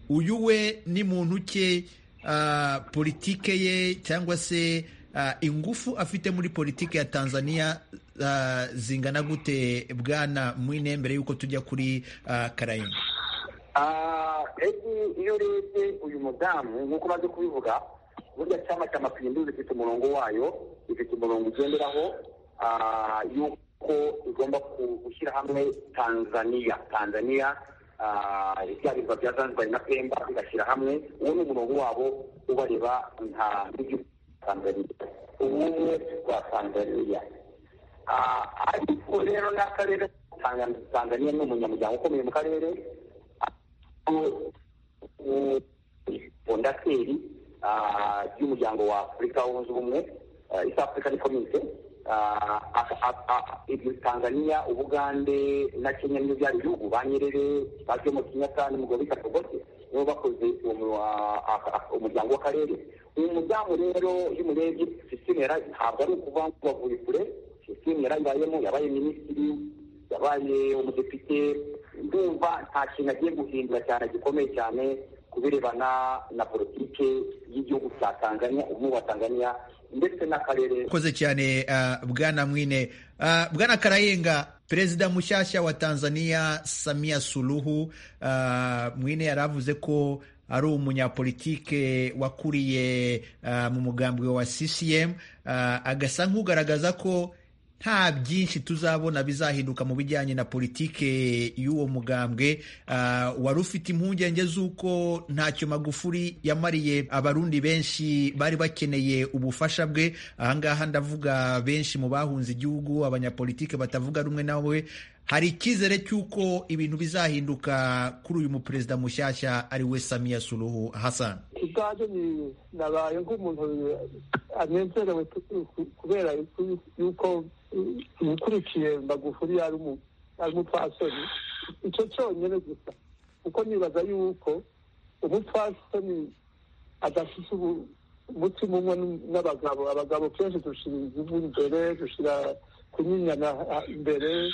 uyu we ni muntu ke ah, politike ye cyangwa se ah, ingufu afite muri politike ya tanzania ah, zingana gute bwana mwine mbere y'uko tujya kuri ah, karayini Ah, edi iyo urebye uyu mudamu nk'uko umaze kubivuga burya cyama cya mapindu zifite umurongo wayo zifite umurongo ugenderaho yuko igomba gushyira hamwe tanzania tanzania ibya birwa bya zanzibar na pemba bigashyira hamwe uwo ni umurongo wabo ubareba nka n'igihugu cya tanzania ubumwe bwa tanzania ariko rero n'akarere tanzania ni umunyamuryango ukomeye mu karere fondateri y'umuryango wa afurika wunze ubumwe east african community tanzania ubugande na kenya n'ibyo byari bihugu banyerere bazwemo kenyatta n'umugore katogote nibo bakoze umuryango w'akarere uyu muryango rero iyo umurebye sisiteme ntabwo ari ukuvuga ngo bavuye kure sisiteme yarayibayemo yabaye minisitiri yabaye umudepite ndumva nta kintu agiye guhindura cyane gikomeye cyane ku birebana na politiki y'igihugu cya tanzania umwe wa tanzania ndetse n'akarere koze cyane bwana mwine bwana karayenga perezida mushyashya wa tanzania samia suluhu mwine yari avuze ko ari umunyapolitike wakuriye mu mugambi wa ccm agasa nk'ugaragaza ko nta byinshi tuzabona bizahinduka mu bijyanye na politike y'uwo mugambwe wari ufite impungenge z'uko ntacyo magufuri yamariye abarundi benshi bari bakeneye ubufasha bwe ahangaha ndavuga benshi mu bahunze igihugu abanyapolitike batavuga rumwe nawe hari icyizere cy'uko ibintu bizahinduka kuri uyu muperezida mushyashya ari we samiya suruhu hasan ubwanjye nabaye nk'umuntu anezerewe kubera yuko umukurikiye magufuri ari umupfasoni icyo cyonyine gusa kuko nibaza yuko umupfasoni adafite umutima umwe n'abagabo abagabo kenshi dushyira inzivu imbere dushyira kunyinyana imbere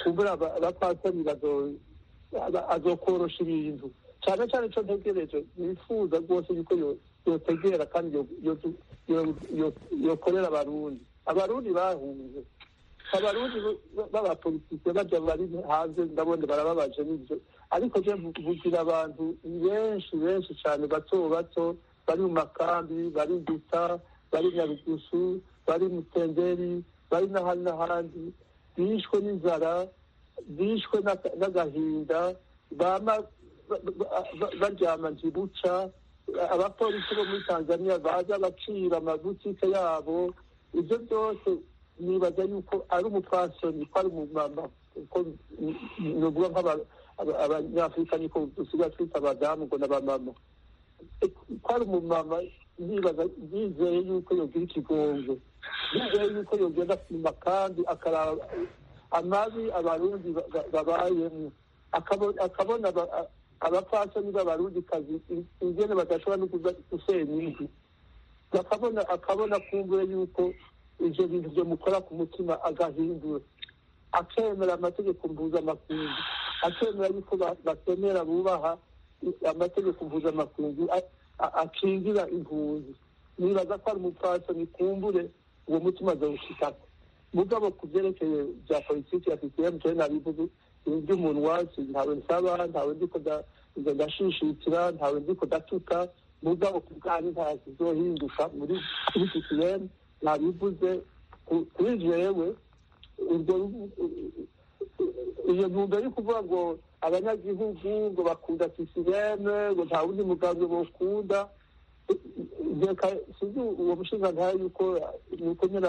kumbura abapfasoni azokorosha ibintu cyane cyane icyo ntegereje nifuza rwose yuko yotegera kandi yokorera abarundi abarundi bahunze abarundi b'abapolitike bajya bari hanze ndabona barababaje n'ibyo ariko je vugira abantu benshi benshi cyane bato bato bari mu makambi bari guta bari nyarugusu bari mutenderi bari n'ahandi n'ahandi bishwe n'inzara bishwe n'agahinda bama baryama ntibuca abapolisi bo muri tanzania baza bacira amabutike yabo ibyo byose nibaza yuko ari umupfasoni ko ari umumama kuko nuvuga nk'abanyafurika niko dusigaye twita abadamu ngo n'abamama ko ari umumama nibaza yizeye yuko yogira ikigongo yizeye yuko yogenda kuma kandi akaraba amabi abarundi babayemo akabona abapfasoni b'abarundikazi ingene badashobora no gusenya inzu bakabona akabona kumbure yuko ivyo bintu vyomukora ku mutima agahindura akemera amategeko mpuzamakungu akemera yuko batemera bubaha amategeko mpuzamakungu akingira impunzi nibaza ko ari umupfasoni kumbure uwo mutima azawushikako mugabo ku vyerekeye vya politiki ya sisitemu cane nabivuze iby'umunwa ntawe nsaba ntawe ndiko ndashishikira ntawe ndiko ndatuka mugabo ku bwanyu nta kizohinduka muri kuri sisitemu nabivuze kuri jewe ubwo iyo ntumbero yo kuvuga ngo abanyagihugu ngo bakunda sisitemu ngo nta wundi mugambi bokunda reka sinzi uwo mushinga ntayo yuko nuko nyine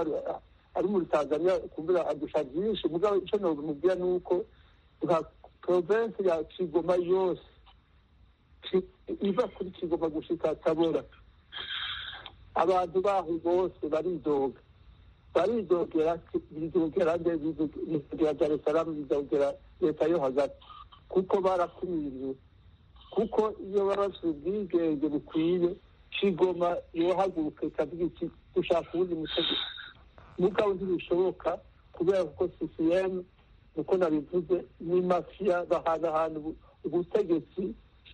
ari muri tanzania kumbura adusha byinshi mugabo icyo nomubwira ni uko nka provinsi ya kigoma yose iva kuri kigoma gushika tabora abantu baho bose baridoga baridogera bizogera nde bizogera daresalamu bizogera leta yo hagati kuko barakumiriwe kuko iyo baba bafite ubwigenge bukwiye kigoma yohaguruka ikavuga iti dushaka uwundi mutegeko mugabo ntibishoboka kubera kuko sisiyemu uko nabivuze ni mafiya bahanahana ubutegetsi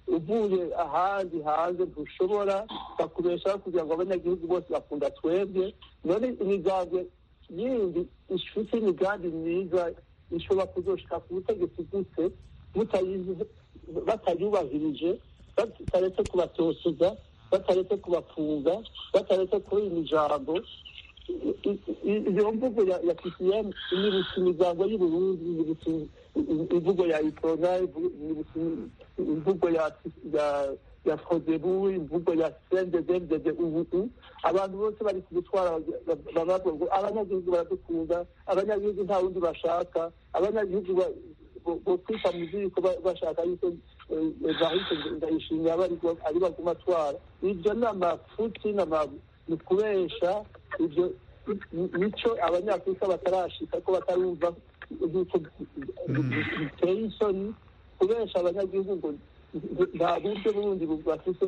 uvuye ahandi hanze ntushobora bakubeshaho kugira ngo abanyagihugu bose bakunda twebwe none imigambwe yindi ifite imigambi myiza ishobora kuzoshika ku butegetsi gute batayubahirije bataretse kubatoteza bataretse kubafunga bataretse kurinda ijambo iyo mvugo ya kisiyani nibutsa imiryango y'uburundi nibutsa imvugo ya itona nibutsa imvugo ya ya fodebu imvugo ya sendedendede ubu abantu bose bari kudutwara bababwo abanyagihugu baradukunda abanyagihugu nta wundi bashaka abanyagihugu bokwita mu ziko bashaka yuko bahise ndayishimira ari baguma atwara ibyo ni amafuti ni kubesha ibyo mico abanyafurika batarashika ko batarumva nk'uko biteye isoni kubesha abanyagihugu nta buryo bundi bafite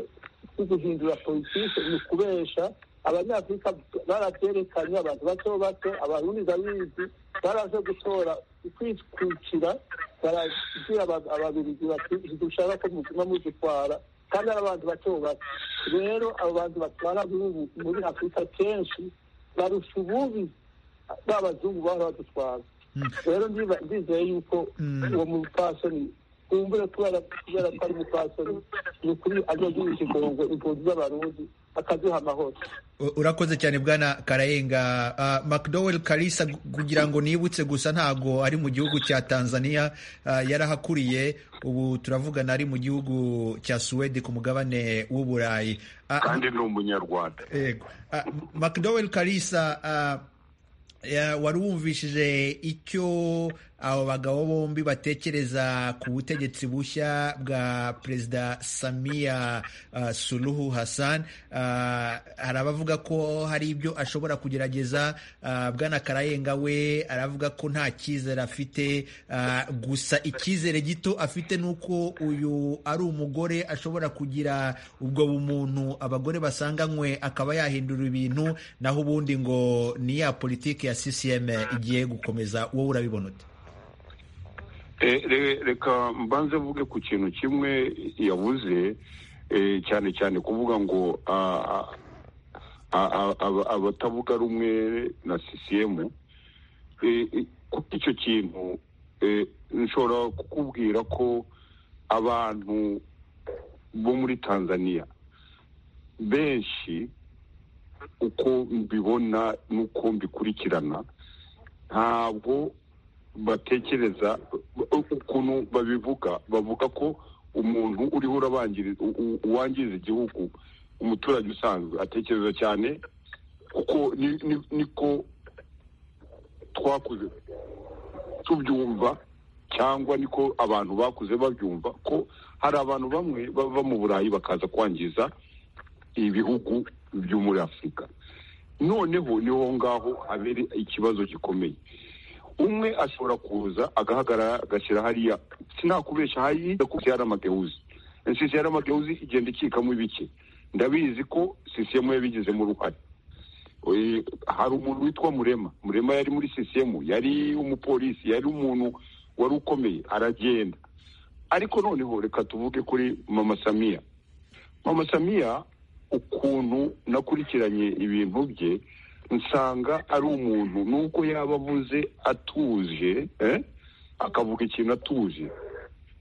bwo guhindura politiki ni ukubesha abanyafurika barabyerekanye abantu bato bato abarundi ndabizi baraje gutora kwitwikira barabwira ababiligi bati ntidushaka ko muguma mudutwara kandi ari abantu bato bato rero abo bantu batwara muri afurika kenshi barusha ububi b'abazungu baba badutwara rero ndizeye yuko uwo mupfasoni wumvira kubera kubera ko ari umupfasoni ni ukuri ajya agira ikigongo impunzi z'abarundi akaduha amahoro urakoze cyane bwana karayenga macdowel karisa kugira ngo nibutse gusa ntago ari mu gihugu cya tanzania yarahakuriye ubu turavugana ari mu gihugu cya suwede ku mugabane w'uburayi kandi ni umunyarwanda yego macdowel karisa wari wumvishije icyo abo bagabo bombi batekereza ku butegetsi bushya bwa perezida samiya uh, suluhu hassan uh, hari abavuga ko hari ibyo ashobora kugerageza uh, bwana karayenga we aravuga ko nta cyizere afite gusa icyizere gito afite ni uko uyu ari umugore ashobora kugira ubwo bumuntu abagore basanganywe akaba yahindura ibintu naho ubundi ngo ni ya politiki ya ccm igiye gukomeza wowe urabibona ute reka mbanze mvuge ku kintu kimwe yabuze cyane cyane kuvuga ngo abatavuga rumwe na sisiyemu kuri icyo kintu nshobora kukubwira ko abantu bo muri tanzania benshi uko mbibona n'uko mbikurikirana ntabwo batekereza ukuntu babivuga bavuga ko umuntu uriho uwangiza igihugu umuturage usanzwe atekereza cyane kuko niko twakuze tubyumva cyangwa niko abantu bakuze babyumva ko hari abantu bamwe bava mu burayi bakaza kwangiza ibihugu byo muri afurika noneho niho ngaho habera ikibazo gikomeye umwe ashobora kuza agahagarara agashyira hariya sinakubeshya hariya kuko yari amageuzi sisi yari amageuzi igenda ikikamo ibike ndabizi ko sisiyemu yabigizemo uruhare hari umuntu witwa murema murema yari muri sisiyemu yari umupolisi yari umuntu wari ukomeye aragenda ariko noneho reka tuvuge kuri mama samiya mama samiya ukuntu nakurikiranye ibintu bye nsanga ari umuntu nubwo yaba avuze atuje akavuga ikintu atuje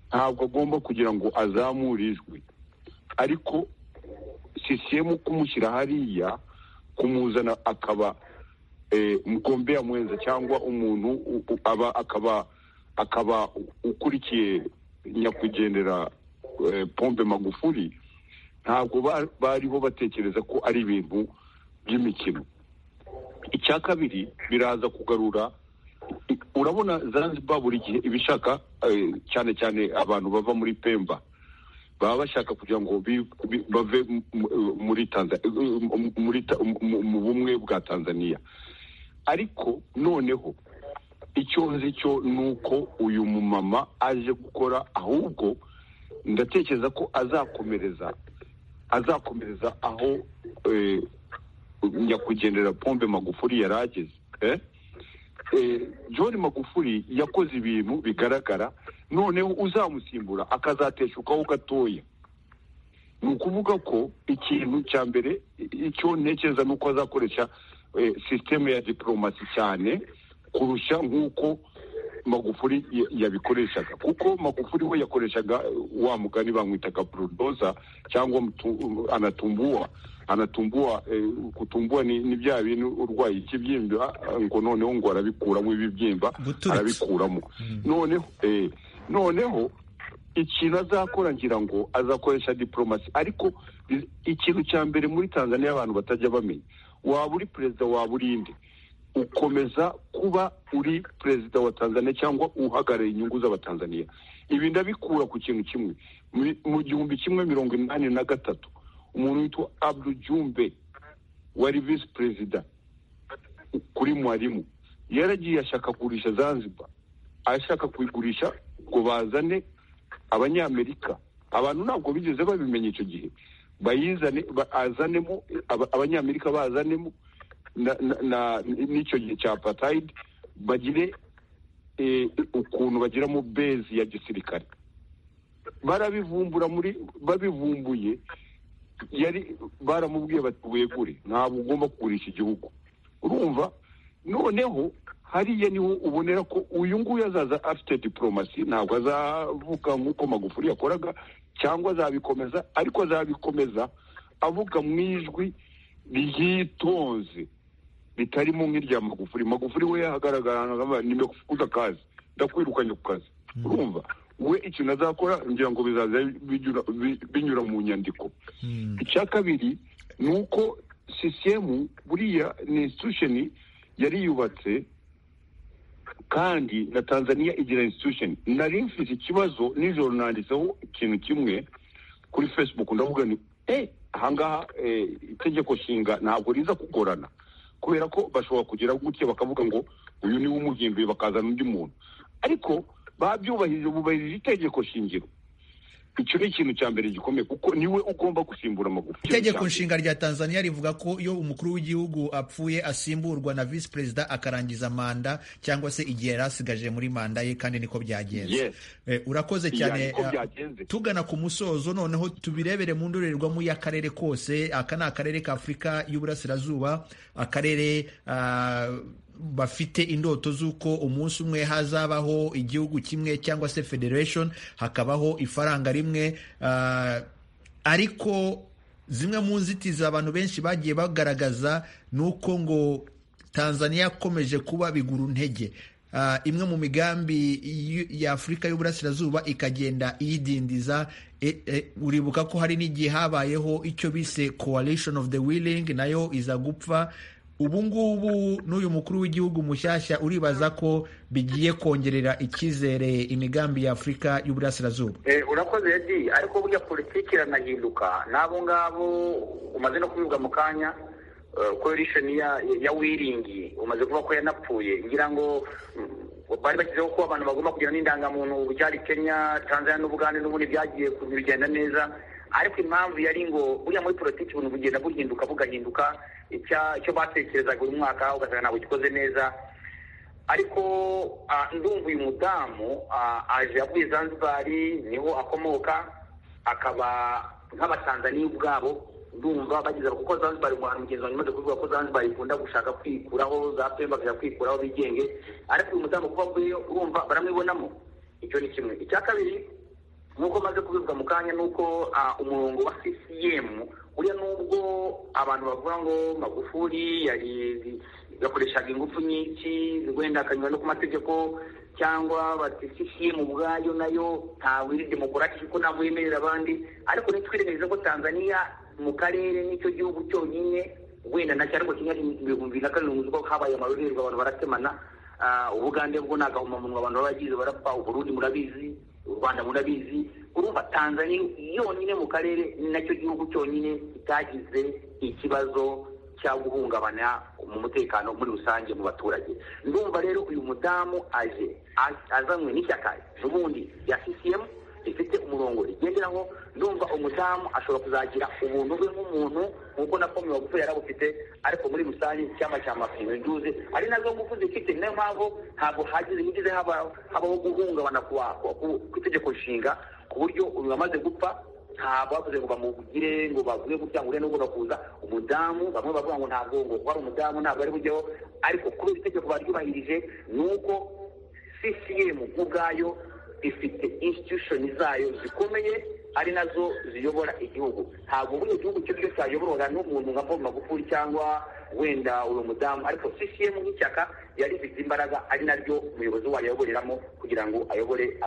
ntabwo agomba kugira ngo azamure ijwi ariko sisiyemu kumushyira hariya kumuzana akaba mugombera mwenza cyangwa umuntu aba akaba akaba ukurikiye nyakwigendera pombe magufuri ntabwo bariho batekereza ko ari ibintu by'imikino icya kabiri biraza kugarura urabona zanzibar buri gihe ibishaka cyane cyane abantu bava muri pemba baba bashaka kugira ngo bave mu bumwe bwa tanzania ariko noneho icyo nzi cyo ni uko uyu mumama aje gukora ahubwo ndatekereza ko azakomereza azakomereza aho nyakugendera pombe magufuri yari ageze john magufuri yakoze ibintu bigaragara noneho uzamusimbura akazateshukaho gatoya ni ukuvuga ko ikintu cya mbere icyo ntekereza ni uko azakoresha sisiteme ya diporomasi cyane kurusha nk'uko magufuri ya- yabikoreshaga kuko magufuri we yakoreshaga wa mugani bamwitaga burudoza cyangwa mutu- anatumbuwa anatumbuwa eh, kutumbuwa ni, ni bya bintu urwaye ikibyimba ngo noneho ngo arabikuramo ibibyimba Guturitsa. arabikuramo noneho eh, noneho ikintu azakora ngira ngo azakoresha diporomasi ariko i- ikintu cya mbere muri tanzania abantu batajya bamenya waba uri perezida waba uri inde ukomeza kuba uri perezida wa tanzania cyangwa uhagarariye inyungu z'abatanzaniya ibi ndabikura ku kintu kimwe Mu- mu gihumbi kimwe mirongo inani na gatatu umuntu witwa abdu jumbe wari visi perezida kuri mwarimu yaragiye ashaka kugurisha zanzibar ashaka kuyigurisha ngo bazane abanyamerika abantu ntabwo bigeze babimenya icyo gihe bayizane ba- azanemo aba- abanyamerika bazanemo na- na- na- n'icyo gihe cya apartheid bagire eh, ukuntu bagiramo bezi ya gisirikare barabivumbura muri babivumbuye yari baramubwiye bati wegure ntabwo ugomba kugurisha igihugu urumva noneho hariya niho ubonera ko uyu nguyu azaza afite diporomasi ntabwo azavuga nk'uko magufuri yakoraga cyangwa azabikomeza ariko azabikomeza avuga mu ijwi ryitonze ritarimo nk'irya magufuri magufuri we yahagaragara nimekuza akazi ndakwirukanye ku kazi urumva we ikintu azakora ngira ngo bizaza binyura- bi- binyura mu nyandiko icya kabiri ni uko sisiyemu buriya ni institution yari yubatse kandi na tanzania igira institution nari mfite ikibazo nijoro nanditseho ikintu kimwe kuri facebook ndavuga ni eh ahangaha eh, itegeko nshinga ntabwo riza kugorana kubera ko bashobora kugira gutya bakavuga ngo uyu niwe umuhinduye bakazana undi muntu ariko babyubahirije bubahirije itegeko shingiro icyo ni ikintu cya mbere gikomeye kuko niwe ugomba gusimbura amagufi itegeko nshinga rya tanzania rivuga ko iyo umukuru w'igihugu apfuye asimburwa na visi perezida akarangiza manda cyangwa se igihe yari asigaje muri manda ye kandi niko byagenze Yes. Eh, urakoze Yeah, cyane niko eh, byagenze. tugana ku musozo noneho tubirebere mu ndorerwamo y'akarere kose aka ni akarere ka afurika y'uburasirazuba akarere ah, bafite indoto z'uko umunsi umwe hazabaho igihugu kimwe cyangwa se federation hakabaho ifaranga rimwe ah, ariko zimwe mu nzitizi abantu benshi bagiye bagaragaza ni uko ngo tanzania yakomeje kuba bigura intege Ah, imwe mu migambi y'u- ya afurika y'uburasirazuba ikagenda iyidindiza E- e, uribuka ko hari n'igihe habayeho icyo bise coalition of the willing nayo iza gupfa ubu ngubu n'uyu mukuru w'igihugu mushyashya uribaza ko bigiye kongerera icyizere imigambi ya afurika y'uburasirazuba Eh, urakoze edi ariko burya politiki iranahinduka n'abo ngabo umaze no kubivuga mu kanya eh, coalition ya, ya wiringi umaze kuvuga ko yanapfuye ngira ngo mm, bari bashyizeho ko abantu bagomba kugira n'indangamuntu byari kenya tanzania n'ubugande n'ubundi byagiye ku- bigenda neza ariko impamvu yari ngo buriya muri politiki ibintu bugenda buhinduka bugahinduka icya- icyo batekerezaga uyu mwaka ugasanga ntabwo gikoze neza ariko ah, ndumva uyu mudamu ah, aje avuye zanzibari niho akomoka akaba nk'abatanzaniya ubwabo ndumva bageze kuko zanzibari mu hantu mugenzi wanjye umaze kuvuga ko zanzibari ikunda gushaka kwikuraho za pemba bakajya kwikuraho bigenge ariko uyu mudamu kuba avuyeyo urumva baramwibonamo icyo ni kimwe icya kabiri nk'uko maze kubivuga mu kanya ni uko ah, umurongo wa ccm uriya nubwo abantu bavuga ngo magufuri yari yakoreshaga ingufu nyinshi wenda akanyura no ku mategeko cyangwa bati ccm ubwayo nayo ntawe iri demokarati kuko ntabwo yemerera abandi ariko ntitwirengeje ko tanzania mu karere n'icyo gihugu cyonyine wenda na cyane ko kimwe ibihumbi bibiri na karindwi ubwo habaye amarorerwa abantu baratemana Ah, ubugande bwo ni agahomamunwa abantu baba bagize barapfa uburundi murabizi u rwanda murabizi urumva tanzania yonyine mu karere ni nacyo gihugu cyonyine kitagize ikibazo cya guhungabana mu mutekano muri rusange mu baturage ndumva rero uyu mudamu aje a- azanywe n'ishyaka ubundi rya ccm rifite umurongo rigenderaho ndumva umudamu ashobora kuzagira ubuntu bwe nk'umuntu nk'uko na komwe magufu yari abufite ariko muri rusange icyama cya mapingo nduze ari nazo ngufu zifite niyo mpamvu ntabwo hagize higeze haba- habaho guhungabana ku ku- ku- ku itegeko nshinga ku buryo uyu wamaze gupfa ntabwo bavuze ngo bamugire ngo bavuge gutya ngo uriya nubwo bakuza umudamu bamwe bavuga ngo ntabwo ngo kuba ari umudamu ntabwo ari bujyeho ariko kubera itegeko baryubahirije ni uko sisiyemu ubwayo ifite institushoni zayo zikomeye ari nazo ziyobora igihugu ntabwo buri gihugu cyo cyose wayoborwaga n'umuntu nka paul magufuli cyangwa wenda uyu mudamu ariko ccm nk'ishyaka yarifite imbaraga ari naryo umuyobozi wayo ayoboreramo kugira ngo ayobore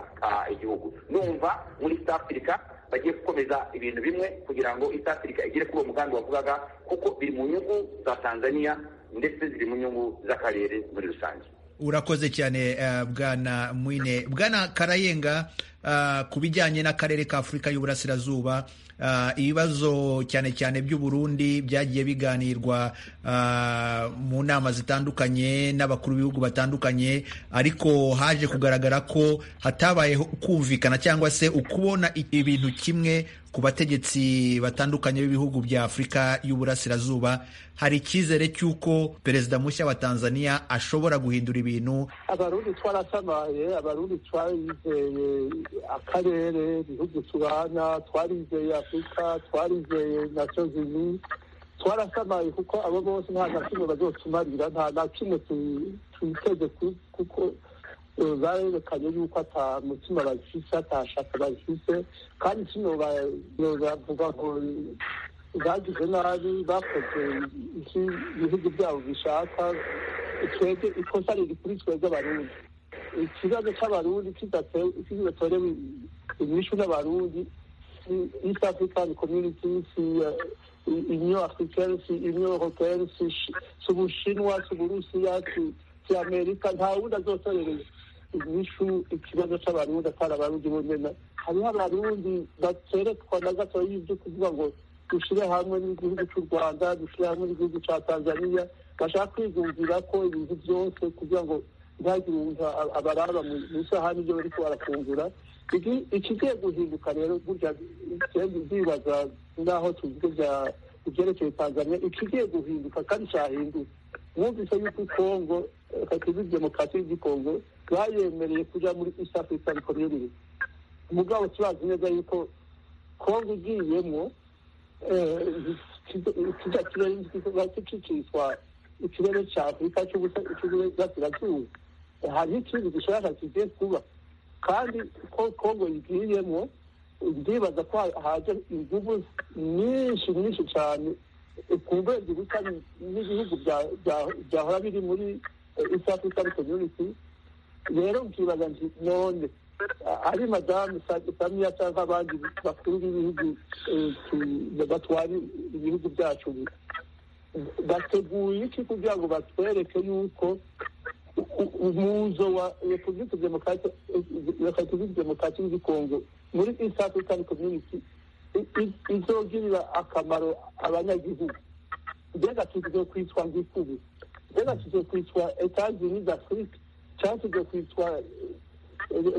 igihugu numva muri east africa bagiye gukomeza ibintu bimwe kugira ngo east africa igere kuri uwo mugambi wavugaga kuko biri mu nyungu za tanzania ndetse ziri mu nyungu z'akarere muri rusange urakoze cyane uh, bwana mwine bwana karayenga uh, ku bijyanye n'akarere ka afurika y'uburasirazuba uh, ibibazo cyane cyane by'u Burundi byagiye biganirwa uh, mu nama zitandukanye n'abakuru b'ibihugu batandukanye ariko haje kugaragara ko hatabayeho kumvikana cyangwa se ukubona ibintu kimwe ku bategetsi batandukanye b'ibihugu bya afurika y'uburasirazuba hari icyizere cy'uko perezida mushya wa tanzania ashobora guhindura ibintu abarundi twarasamaye abarundi twarizeye akarere ibihugu tubana twarizeye afurika twarizeye nations unies twarasamaye kuko abo bose nta na kimwe bazotumarira nta na kimwe twiteze kuko barerekanye yuko ata mutima bafise atashaka bafise kandi kino bavuga ngo bagize nabi bakoze iki ibihugu byabo bishaka twebwe ikosa riri kuri twebwe abarundi ikibazo cy'abarundi kidatorewe inyishu n'abarundi si east african community si union africaine si union européenne si ubushinwa si uburusiya si amerika nta wundi azotorereye inyishu ikibazo cy'abarundi atari abarundi bonyine hariho abarundi baterekwa na gatoya ibyo kuvuga ngo dushyire hamwe n'igihugu cy'u rwanda dushyire hamwe n'igihugu cya tanzania bashaka kwigumvira ko ibintu byose kugira ngo ntihagire abaraba mu isahani ibyo bari barafungura ikigiye guhinduka rero burya ndibaza n'aho tuvuge bya ibyerekeye tanzania ikigiye guhinduka kandi cyahindutse mwumvise yuko kongo kakiri demokarasi y'igikongo bayemereye kujya muri east african community mugabo tubazi neza yuko kongo igiyemo kijya kiba gicicishwa ikirere cya afurika cy'uburasirazuba hariho ikindi gishaka kigiye kuba kandi ko kongo igiyemo ndibaza ko haje inguvu nyinshi nyinshi cyane ku rwego rusa n'ibihugu byahora biri muri east african community rero nkibaza nti none ari madamu samiya cyangwa abandi bakuru b'ibihugu batwara ibihugu byacu bateguye iki kugira ngo batwereke yuko umuzo wa repubulika demokarasi y'igikongo muri east african community izogirira akamaro abanyagihugu mbega tugiye kwitwa ngikubu mbega tugiye kwitwa etazini d'afurike cyangwa tugiye kwitwa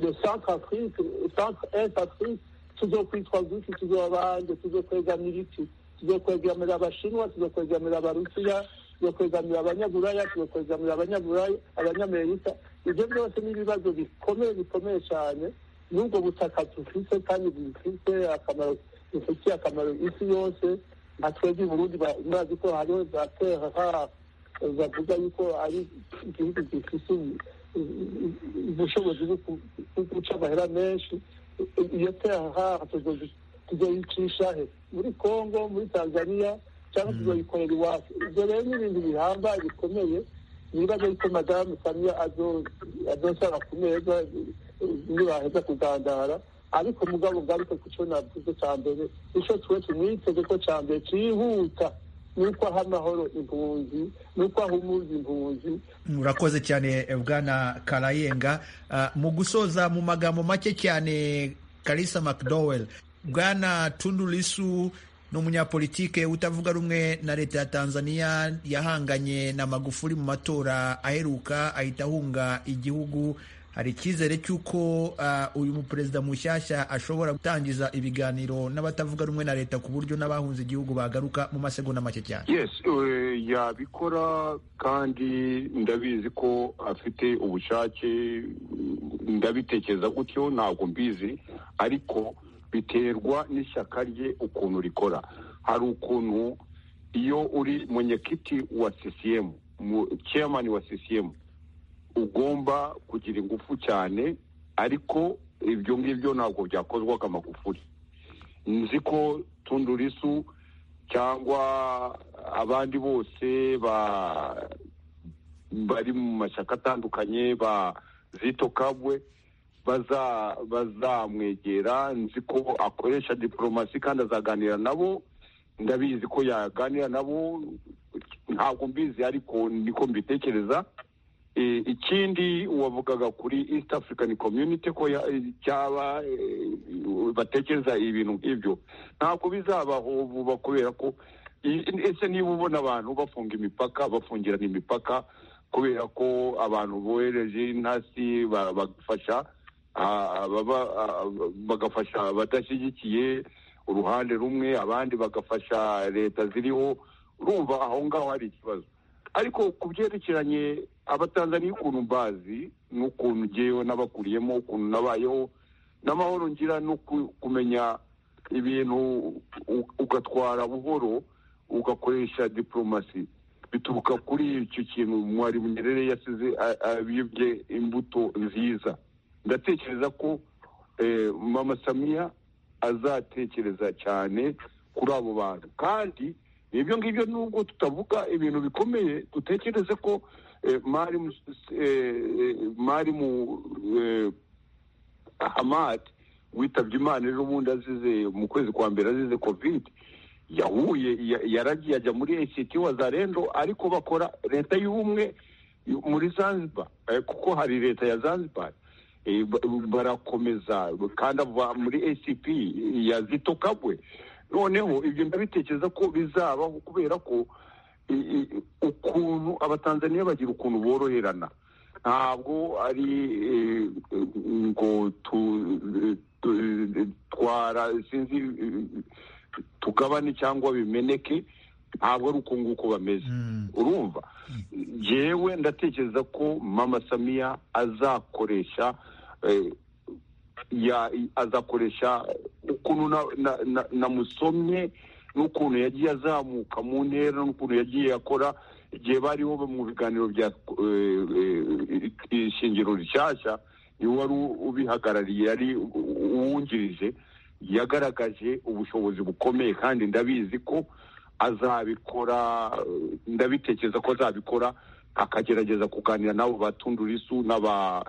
le centre afrique centre est afrique tugiye kwitwa ngiki tugiye abandi tugiye kwegamira iki tugiye kwegamira abashinwa tugiye kwegamira abarusiya tugiye kwegamira abanyaburaya tugiye kwegamira abanyaburaya abanyamerika ibyo byose ni ibibazo bikomeye bikomeye cyane n'ubwo butaka dufite kandi bufite akamaro bufitiye akamaro isi yose nka twebwe burundi murazi ko hariho za terra bavuga yuko ari igihugu gifite ubushobozi bwo guca amahera menshi iyo terra tuzoyicisha he muri congo muri tanzania cyangwa tuzoyikorera iwacu ibyo rero ni ibintu bihambaye bikomeye nibaza yuko madamu samiya azosaba ku meza nibaheza kugandara ariko mugabo bwariko ku co navuze ca mbere ico tuwe tumwiteze ko ca mbere cihuta nuko aha amahoro impunzi nuko aha umuzi impunzi murakoze cyane bwana karayenga uh, mu gusoza mu magambo make cyane karisa mcdowell bwana tundulisu ni umunyapolitike utavuga rumwe na leta ya tanzania yahanganye na magufuli mu matora aheruka ahita ahunga igihugu hari icyizere cy'uko uyu muperezida mushyashya ashobora gutangiza ibiganiro n'abatavuga rumwe na leta ku buryo n'abahunze igihugu bagaruka mu masegonda make cyane yes yabikora kandi ndabizi ko afite ubushake ndabitekereza gutyo ntabwo mbizi ariko biterwa n'ishyaka rye ukuntu rikora hari ukuntu iyo uri munyakiti wa sisiyemu mu ceyamani wa sisiyemu ugomba kugira ingufu cyane ariko ibyo ngibyo ntabwo byakozwaga amagufuri nzi ko tundurisu cyangwa abandi bose bari mu mashyaka atandukanye ba zito kabwe bazamwegera nzi ko akoresha diporomasi kandi azaganira nabo ndabizi ko yaganira nabo ntabwo mbizi ariko niko mbitekereza ikindi wavugaga kuri east african community ko cyaba batekereza ibintu nk'ibyo ntabwo bizabaho vuba kubera ko ese niba ubona abantu bafunga imipaka bafungirana imipaka kubera ko abantu bohereje intasi bagafasha bagafasha abadashyigikiye uruhande rumwe abandi bagafasha leta ziriho urumva aho ngaho hari ikibazo ariko ku byerekeranye abatanzaniya ukuntu mbazi n'ukuntu ngewe n'abakuriyemo ukuntu nabayeho n'amahoro ngira no kumenya ibintu ugatwara buhoro ugakoresha diporomasi bituruka kuri icyo kintu mwarimu nyerere yasize abibye imbuto nziza ndatekereza ko mama samiya azatekereza cyane kuri abo bantu kandi ibyo ngibyo nubwo tutavuga ibintu bikomeye dutekereze ko mwarimu hamad witabye imana ejo bundi azize mu kwezi kwa mbere azize kovide yahuye yaragiye ajya muri esiti wazarendo ariko bakora leta y'ubumwe muri zanzibar kuko hari leta ya zanzibar barakomeza kandi ava muri acp ya zito kabwe noneho ibyo ndabitekereza ko bizabaho kubera ko ukuntu abatanzaniya bagira ukuntu boroherana ntabwo ari ngo twara sinzi tugabane cyangwa bimeneke ntabwo ari uko nguko bameze urumva yewe ndatekereza ko mama samiya azakoresha azakoresha ukuntu namusomye n'ukuntu yagiye azamuka mu ntera n'ukuntu yagiye akora igihe bariho mu biganiro bya ishingiro rishyashya niwe wari ubihagarariye yari uwungirije yagaragaje ubushobozi bukomeye kandi ndabizi ko azabikora ndabitekereza ko azabikora akagerageza kuganira n'abo batundurisu n'aba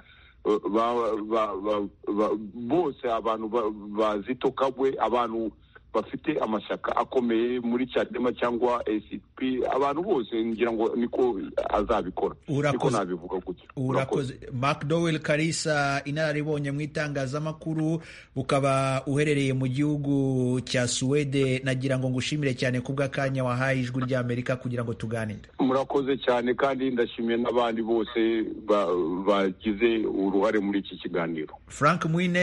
bose abantu bazito kabwe abantu bafite amashyaka akomeye muri cyadema cyangwa sp abantu bose ngira ngo niko azabikora niko nabivuga gutya urakoze mark dowel karisa inararibonye mu itangazamakuru ukaba uherereye mu gihugu cya suwede nagira ngo ngushimire cyane kubw'akanya wahaye ijwi ry'amerika kugira ngo tuganire murakoze cyane kandi ndashimiye n'abandi bose bagize uruhare muri iki kiganiro frank mwine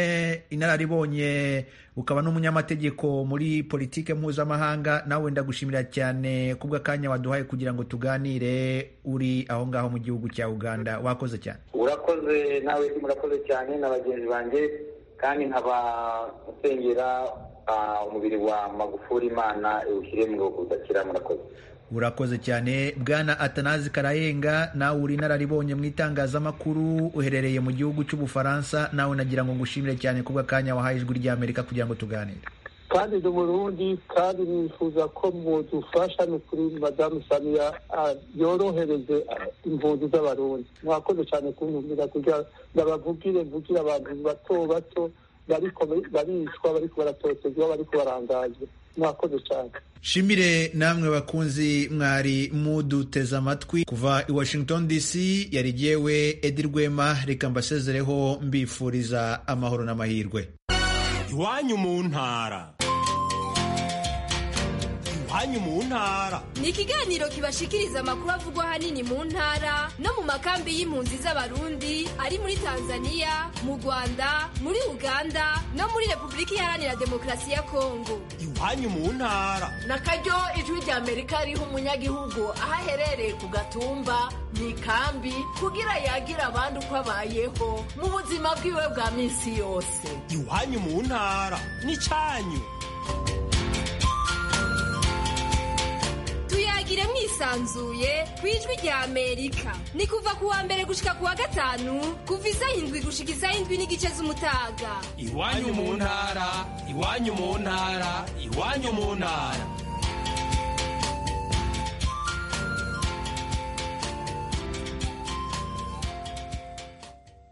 inararibonye ukaba n'umunyamategeko muri politike mpuzamahanga nawe ndagushimira cyane kubw'akanya waduhaye kugira ngo tuganire uri aho ngaho mu gihugu cya uganda wakoze cyane urakoze nawe murakoze cyane na bagenzi banjye kandi nkaba usengera umubiri wa magufuri imana iwushyire mu udakira murakoze urakoze cyane bwana atanazi karayenga nawe uri inararibonye mu itangazamakuru uherereye mu gihugu cy'ubufaransa nawe nagira ngo ngushimire cyane kubw'akanya wahaye ijwi ry'amerika kugira ngo tuganire kandi ni Burundi kandi nifuza ko mudufasha ni kuri madamu samiya yorohereze impunzi z'abarundi mwakoze cyane kuntumira kugira ndabavugire mvugire abantu bato bato bariko baricwa bariko baratotezwa bariko barangazwa mwakoze cyane shimire namwe bakunzi mwari muduteze amatwi kuva i washington dc yari jyewe edi rwema reka mbasezereho mbifuriza amahoro n'amahirwe iwanyu mu ntara iwanyu mu ntara ni ikiganiro kibashikiriza amakuru avugwa ahanini mu ntara no mu makambi y'impunzi z'abarundi ari muri tanzania mu rwanda muri uganda no muri repubulika iharanira demokarasi ya kongo iwanyu mu ntara na karyo ijwi ry'amerika riha umunyagihugu aho aherereye ku gatumba mu ikambi kugira yagira abandi uko abayeho mu buzima bwiwe bwa minsi yose iwanyu mu ntara ni cyanyu muvugire mwisanzuye ku ijwi rya amerika ni kuva ku wa mbere gushika ku wa gatanu kuva isaha indwi gushika isaha indwi n'igice z'umutaga iwanyu mu ntara iwanyu mu ntara iwanyu mu ntara